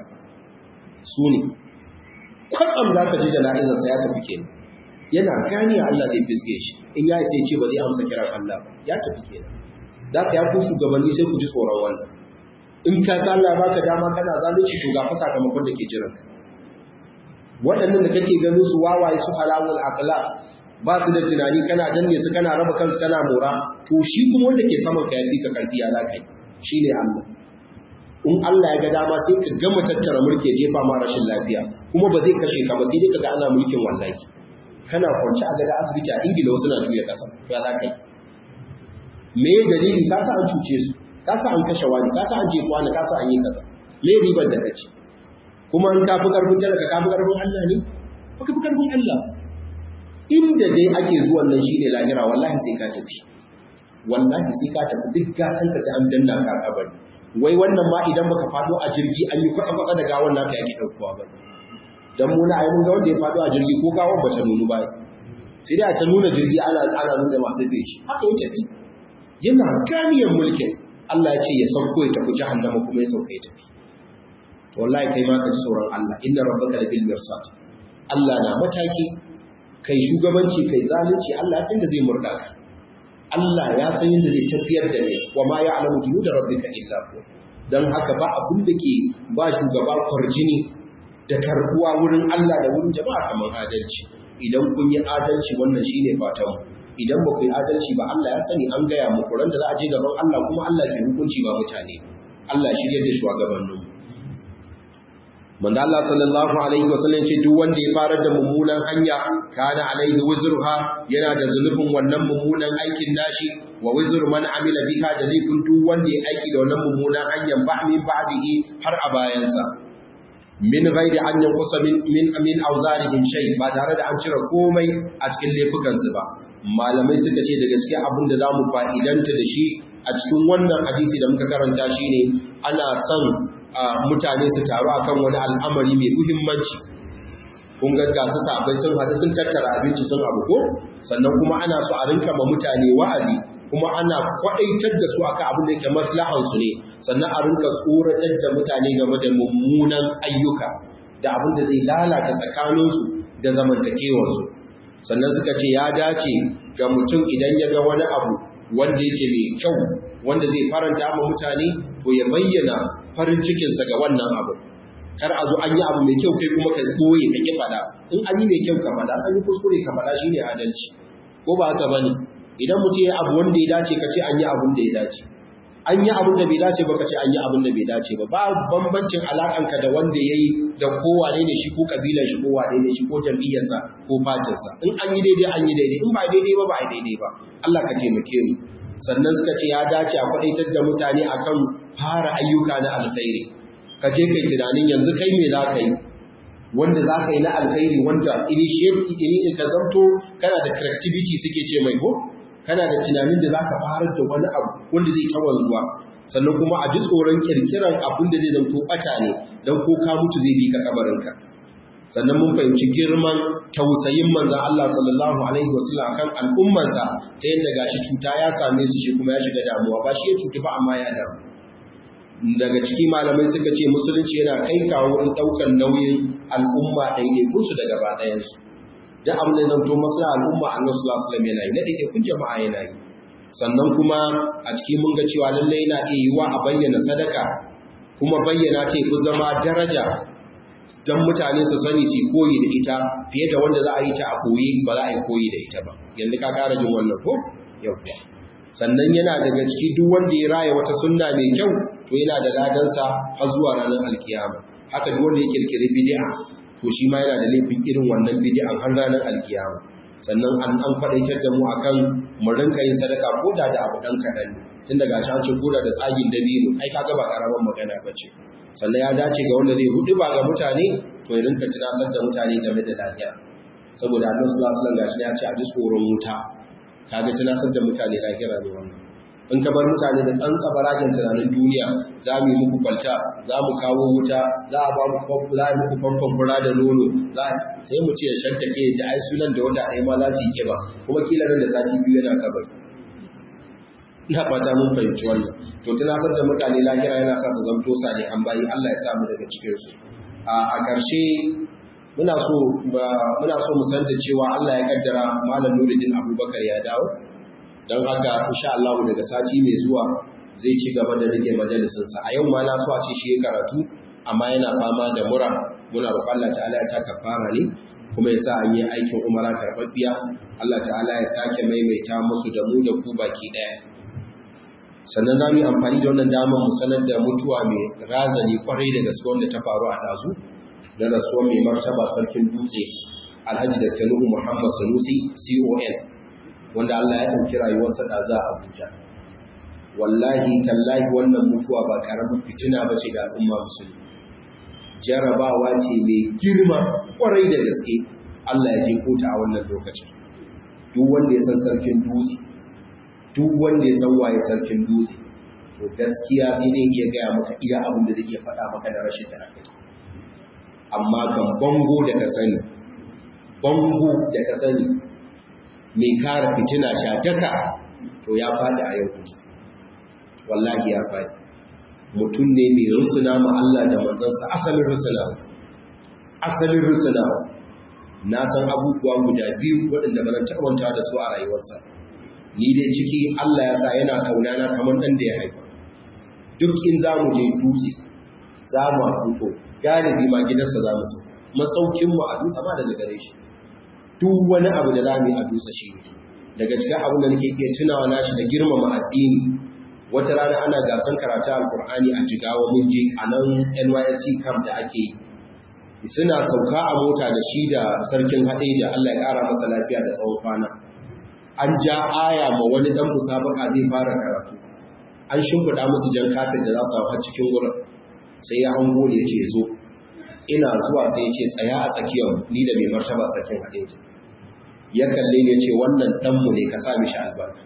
su ne kwatsam za ka ji jana'izarsa ya tafi kenan yana gani Allah zai fiske shi in ya sai ce ba zai amsa kiran Allah ba ya tafi kenan da ka ya ku shugabanni sai ku ji tsoron wannan in ka san Allah baka dama kana zalunci to ga fa sakamakon da ke jiran ka waɗannan da kake ganin su wawaye su halawul aqla ba su da tunani kana danne su kana raba kansu kana mora to shi kuma wanda ke saman ka yafi ka karfi ya zaka yi shine Allah in Allah ya ga dama sai ka gama tattara mulki ya jefa ma rashin lafiya kuma ba zai kashe ka ba sai dai kaga ana mulkin wallahi kana kwance a gada asibiti a ingila wasu na juya kasa ya za ka yi me dalili ka sa an cuce su ka sa an kashe wani ka sa an jefa wani ka sa an yi kaza me ribar da kaci kuma an kafi karfin talaka kafi karfin Allah ne ba ka fi karfin Allah inda dai ake zuwan nan shine lahira wallahi sai ka tafi wallahi sai ka tafi duk gatan ka sai an danna ka kabari wai wannan ma idan baka fado a jirgi an yi kwatsa kwatsa da gawan naka yake daukowa ba dan mu na ayyukan ga wanda ya fado a jirgi ko gawan ba ta nunu ba sai dai a ta nuna jirgi ana ana nuna masu da shi haka ya tafi yana ganiyar mulkin Allah ya ce ya sauko ya tafi jahannama kuma ya sauka ya tafi wallahi kai ma ka ji tsoron Allah inna rabbaka labil mirsad Allah na mataki kai shugabanci kai zalunci Allah ya san da zai murda ka Allah ya san yadda zai tafiyar da ne wa ma ya'lamu junuda rabbika illa hu dan haka ba abun da ke ba shugaba kwarjini da karbuwa wurin Allah da wurin jama'a kamar adalci idan kun yi adalci wannan shine fatan mu idan ba ku yi adalci ba Allah ya sani an gaya muku ran da za a je gaban Allah kuma Allah ke hukunci ba mutane Allah shirye da shugabanninmu manzo Allah sallallahu alaihi wasallam ce duk wanda ya fara da mummunan hanya kana alaihi wuzruha yana da zulubin wannan mummunan aikin nashi wa wuzur man amila biha da laifin duk wanda ya aiki da wannan mummunan hanyar ba min ba'dihi har a bayansa min ghairi an yanqusa min min min awzarihim shay ba tare da an cire komai a cikin laifukan su ba malamai suka ce da gaske abin da zamu fa'idanta da shi a cikin wannan hadisi da muka karanta shine ana son mutane su taru akan wani al'amari mai muhimmanci kun ga su sabai sun haɗu sun tattara abinci sun abu ko sannan kuma ana so a rinka ma mutane wa'azi kuma ana kwaɗaitar da su akan abin da yake maslahan su ne sannan a rinka tsoratar da mutane game da mummunan ayyuka da abin da zai lalata tsakaninsu da zamantakewarsu sannan suka ce ya dace ga mutum idan ya ga wani abu wanda yake mai kyau wanda zai faranta ma mutane to ya bayyana farin cikinsa ga wannan abu kar a zo an yi abu mai kyau kai kuma ka koye ka ki fada in an yi mai kyau ka fada an yi kuskure ka fada shine adalci ko ba haka bane idan mutum ya abu wanda ya dace ka ce an yi abun da ya dace an yi abun da bai dace ba ka ce an yi abun da bai dace ba ba bambancin alakanka da wanda ya yi da kowane ne shi ko kabilan shi ko wane ne shi ko jam'iyyarsa ko fatinsa in an yi daidai an yi daidai in ba daidai ba ba a daidai ba Allah ka taimake mu sannan suka ce ya dace a kwadaitar da mutane akan fara ayyuka na alkhairi ka je kai tunanin yanzu kai me za ka yi wanda za ka yi na alkhairi wanda initiate ini ka zanto kana da creativity suke ce mai ko kana da tunanin da za ka fara da wani abu wanda zai tawar zuwa sannan kuma a ji tsoron kirkiran abin da zai zanto bata ne don ko ka mutu zai bi ka kabarinka sannan mun fahimci girman tausayin manzan Allah sallallahu alaihi wasallam akan al'ummarsa ta yadda gashi cuta ya same su shi kuma ya shiga damuwa ba shi ya cutu ba amma ya damu daga ciki malamai suka ce musulunci yana kai kawo wurin ɗaukar nauyin al'umma ɗaiɗaikun su da gaba ɗayansu duk abin da zanto masu al'umma annabi sallallahu alaihi wasallam yana yi na ɗaiɗaikun jama'a yana yi sannan kuma a ciki mun ga cewa lallai yana iya yiwa a bayyana sadaka kuma bayyana ta fi zama daraja don mutane su sani su koyi da ita fiye da wanda za a yi ta a koyi ba za a yi koyi da ita ba yanzu ka kara jin wannan ko yau sannan yana daga ciki duk wanda ya raya wata sunna mai kyau to yana da ladansa har zuwa ranar alkiyama haka duk wanda ya kirkiri bid'a to shi ma yana da laifin irin wannan bid'an har ranar alkiyama sannan an an faɗaitar da mu akan mu rinka yin sadaka ko da da abu dan kaɗan tun daga can ko da da tsagin dabino ai kaga ba karaman magana bace sannan ya dace ga wanda zai hudu ba ga mutane to ya rinka tunasar da mutane game da lafiya saboda annabi sallallahu alaihi wasallam gashi ya ce a ji tsoron wuta kaga tunasar da mutane lahira ne wannan in ka bar mutane da tsantsa baragen tunanin duniya za mu yi muku kwalta za mu kawo wuta za a ba mu za a muku famfon fura da nono sai mu ce ya shanta ke ji ai sunan da wata ɗaya ma za su yi kiba kuma kila nan da sati biyu yana kabari ina fata mun fahimci wannan to tunatar da mutane lahira yana sa su zamto sani an bayi Allah ya samu daga cikin su a ƙarshe muna so muna so mu san da cewa Allah ya kaddara malam Nuruddin Abubakar ya dawo don haka insha Allah daga sati mai zuwa zai ci gaba da rike majalisin sa a yau ma na so a ce shi ya karatu amma yana fama da mura muna roƙon Allah ta'ala ya saka fara ne kuma ya sa an yi aikin umara karɓaɓɓiya Allah ta'ala ya sake maimaita musu da mu da ku baki ɗaya sannan za mu yi amfani da wannan damar mu sanar da mutuwa mai razani kwarai da gaske wanda ta faru a ɗazu da rasuwar mai martaba sarkin dutse alhaji da tanuhu muhammad sanusi con wanda allah ya ɗauki rayuwarsa ɗaza a abuja wallahi tallahi wannan mutuwa ba ƙaramin fitina ba ce ga al'umma musulmi jarabawa ce mai girma kwarai da gaske allah ya je kota a wannan lokacin duk wanda ya san sarkin dutse duk wanda ya san waye sarkin dutse to gaskiya sai dai iya gaya maka iya abin da zai iya faɗa maka da rashin da aka amma kan bango da ka sani bango da ka sani mai kara fitina shataka to ya faɗi a yau wallahi ya faɗi mutum ne mai rusuna ma Allah da manzansa asalin rusuna asalin rusuna na san abubuwa guda biyu waɗanda ba na taɓanta da su a rayuwarsa ni dai ciki Allah ya sa yana kaunana kamar ɗan da ya haifa duk in za mu je dutse za mu fito galibi ma gidansa za mu sau masaukinmu a dutse ba daga gare shi duk wani abu da za mu yi a dutse shi ne daga cikin abin da nake iya tunawa nashi da girmama addini wata rana ana gasan karatu alkur'ani a jigawa mun je a nan nysc camp da ake yi suna sauka a mota da shi da sarkin haɗeja Allah ya ƙara masa lafiya da tsawon kwana an ja aya ma wani ɗan musabaka zai fara karatu an shimfiɗa musu jan kafin da za su hau cikin wurin sai ya hango ne ya ce zo ina zuwa sai ya ce tsaya a tsakiyar ni da mai martaba sarkin haɗeja ya kalle ne ya ce wannan ɗanmu ne ka sa mishi albarka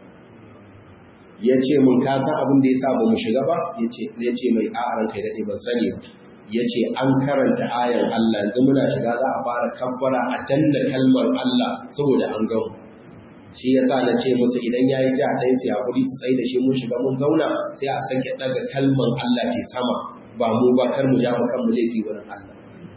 ya ce mun ka san abin da ya sa ba mu shiga ba ya ce mai a'aran kai daɗe ban sani ba ya ce an karanta ayar Allah yanzu muna shiga za a fara kabbara a danna kalmar Allah saboda an gamu shi ya sa na ce musu idan ya yi ja ɗaya sai haƙuri su tsaye da shi mun shiga mun zauna sai a sake ɗaga kalmar Allah ce sama ba mu ba kar mu ja mu kan mu laifi wurin Allah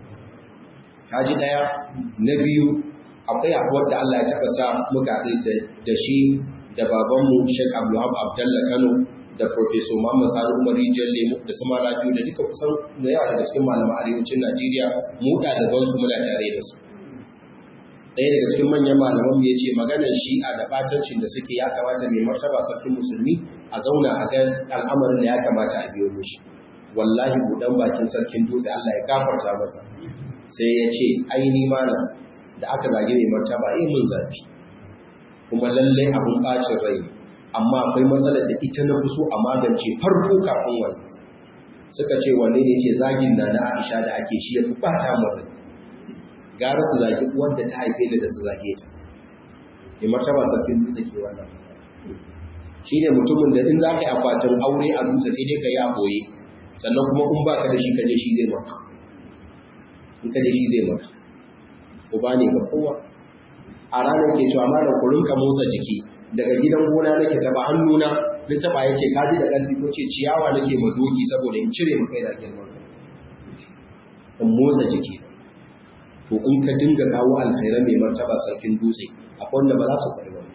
kaji ɗaya na biyu akwai abuwar da Allah ya taɓa sa muka haɗe da shi da babanmu Sheikh Abdulhab Abdullah Kano da Professor Muhammad Sani Umar Rijiyar Lemu da su mara biyu da duka kusan da yawa daga cikin malaman arewacin Najeriya mu ɗaliban su muna tare da su. Ɗaya daga cikin manyan malaman mu ya ce maganar shi'a da batancin da suke ya kamata mai martaba sarkin musulmi a zauna a ga al'amarin da ya kamata a biyo mishi. Wallahi buɗan bakin sarkin dutse Allah ya gafarta masa. Sai ya ce aini malam da aka zage mai martaba eh mun zafi. Kuma lallai abun ɓacin rai ne. amma akwai matsalar da ita na fi so a magance farko kafin wani suka ce wanne ne ce zagin na na aisha da ake shi ya fi bata mara gara su zagi wanda ta haife da da su zage ta ya martaba sarkin dutse ke wannan shi ne mutumin da in za ka yi akwatin aure a dutse sai dai ka yi a boye sannan kuma in ba ka da shi kaje shi zai maka in kaje shi zai maka uba ne ga kowa a ranar ke cewa malam ku rinka motsa jiki daga gidan gona nake taba hannuna na taba yace ka ji da ƙarfi ko ce ciyawa nake ma doki saboda in cire mu kai da girman in motsa jiki to in ka dinga kawo alkhairan mai martaba sarkin dutse akwai wanda ba za su karɓi ba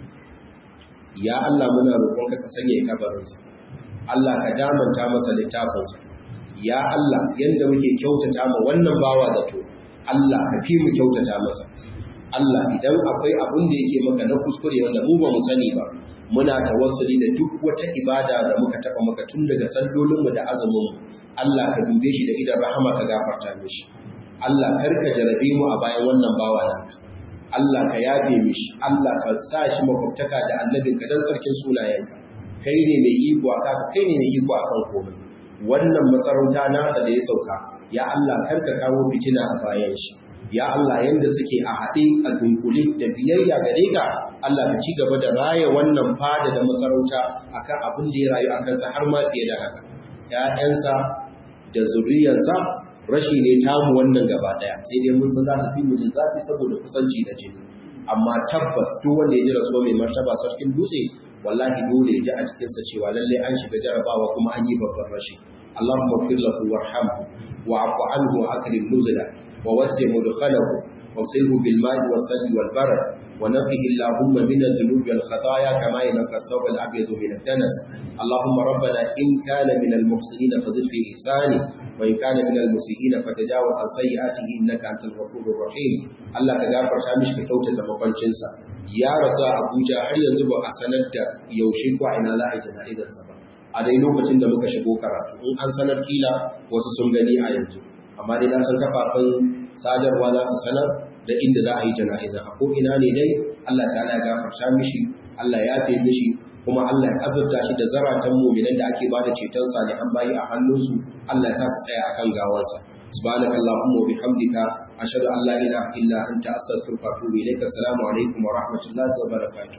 ya Allah muna roƙonka ka sanya kabarinsa Allah ka damanta masa littafinsa ya Allah yanda muke kyautata ma wannan bawa da to Allah ka fi mu kyautata masa Allah idan akwai abin da yake maka na kuskure wanda mu ba mu sani ba muna tawassuli da duk wata ibada da muka taba maka tun daga sallolinmu da azumin mu Allah ka dube shi da idan rahama ka gafarta mishi Allah kar ka jarabe mu a bayan wannan bawa naka Allah ka yafe mishi Allah ka sa shi makwabtaka da annabinka dan sarkin sunayenka kai ne mai iko aka kai ne mai iko akan komai wannan masarauta nasa da ya sauka ya Allah kar ka kawo fitina a bayan shi ya Allah yanda suke a haɗe a dunkule da biyayya gare ka Allah ka ci gaba da raya wannan fada da masarauta akan abin da ya rayu a kansa har ma fiye da haka ƴaƴansa da zuriyarsa rashi ne tamu wannan gaba ɗaya sai dai mun san za su fi mu jin zafi saboda kusanci da jini amma tabbas duk wanda ya ji rasuwa mai martaba sarkin dutse wallahi dole ya ji a cikinsa cewa lallai an shiga jarabawa kuma an yi babban rashi Allahumma fir lahu warhamhu wa'fu anhu wa akrim nuzula ووسع مدخله واغسله بالماء والثلج والبرد ونقه اللهم من الذنوب والخطايا كما ينقى الثوب الابيض من الدنس اللهم ربنا ان كان من المحسنين فزد في احسانه وان كان من المسيئين فتجاوز عن سيئاته انك انت الغفور الرحيم الله كغفر شامش كتوتة مقنشنسا يا رسا ابوجا har yanzu ba a sanar da yaushe ko ina za a yi jana'izarsa ba a dai lokacin da muka shigo karatu in an sanar kila wasu sun gani a yanzu amma dai na san kafafen sadarwa za su sanar da inda za a yi jana'iza a ko'ina ne dai Allah ta ya gafarta mishi Allah ya fi mishi kuma Allah ya azurta shi da zaratan muminan da ake ba da ceton salihan bayi a hannunsu Allah ya sa su tsaya akan gawansa سبحانك اللهم وبحمدك أشهد أن لا إله إلا أنت أستغفرك وأتوب إليك السلام عليكم ورحمة الله وبركاته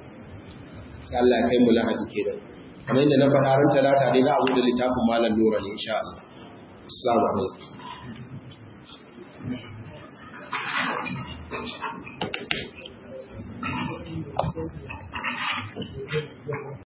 sai Allah ya kai mu lahadi kenan kamar yadda na faɗa ran talata dai za a bude littafin malam nura ne insha Allah assalamu alaikum Thank you.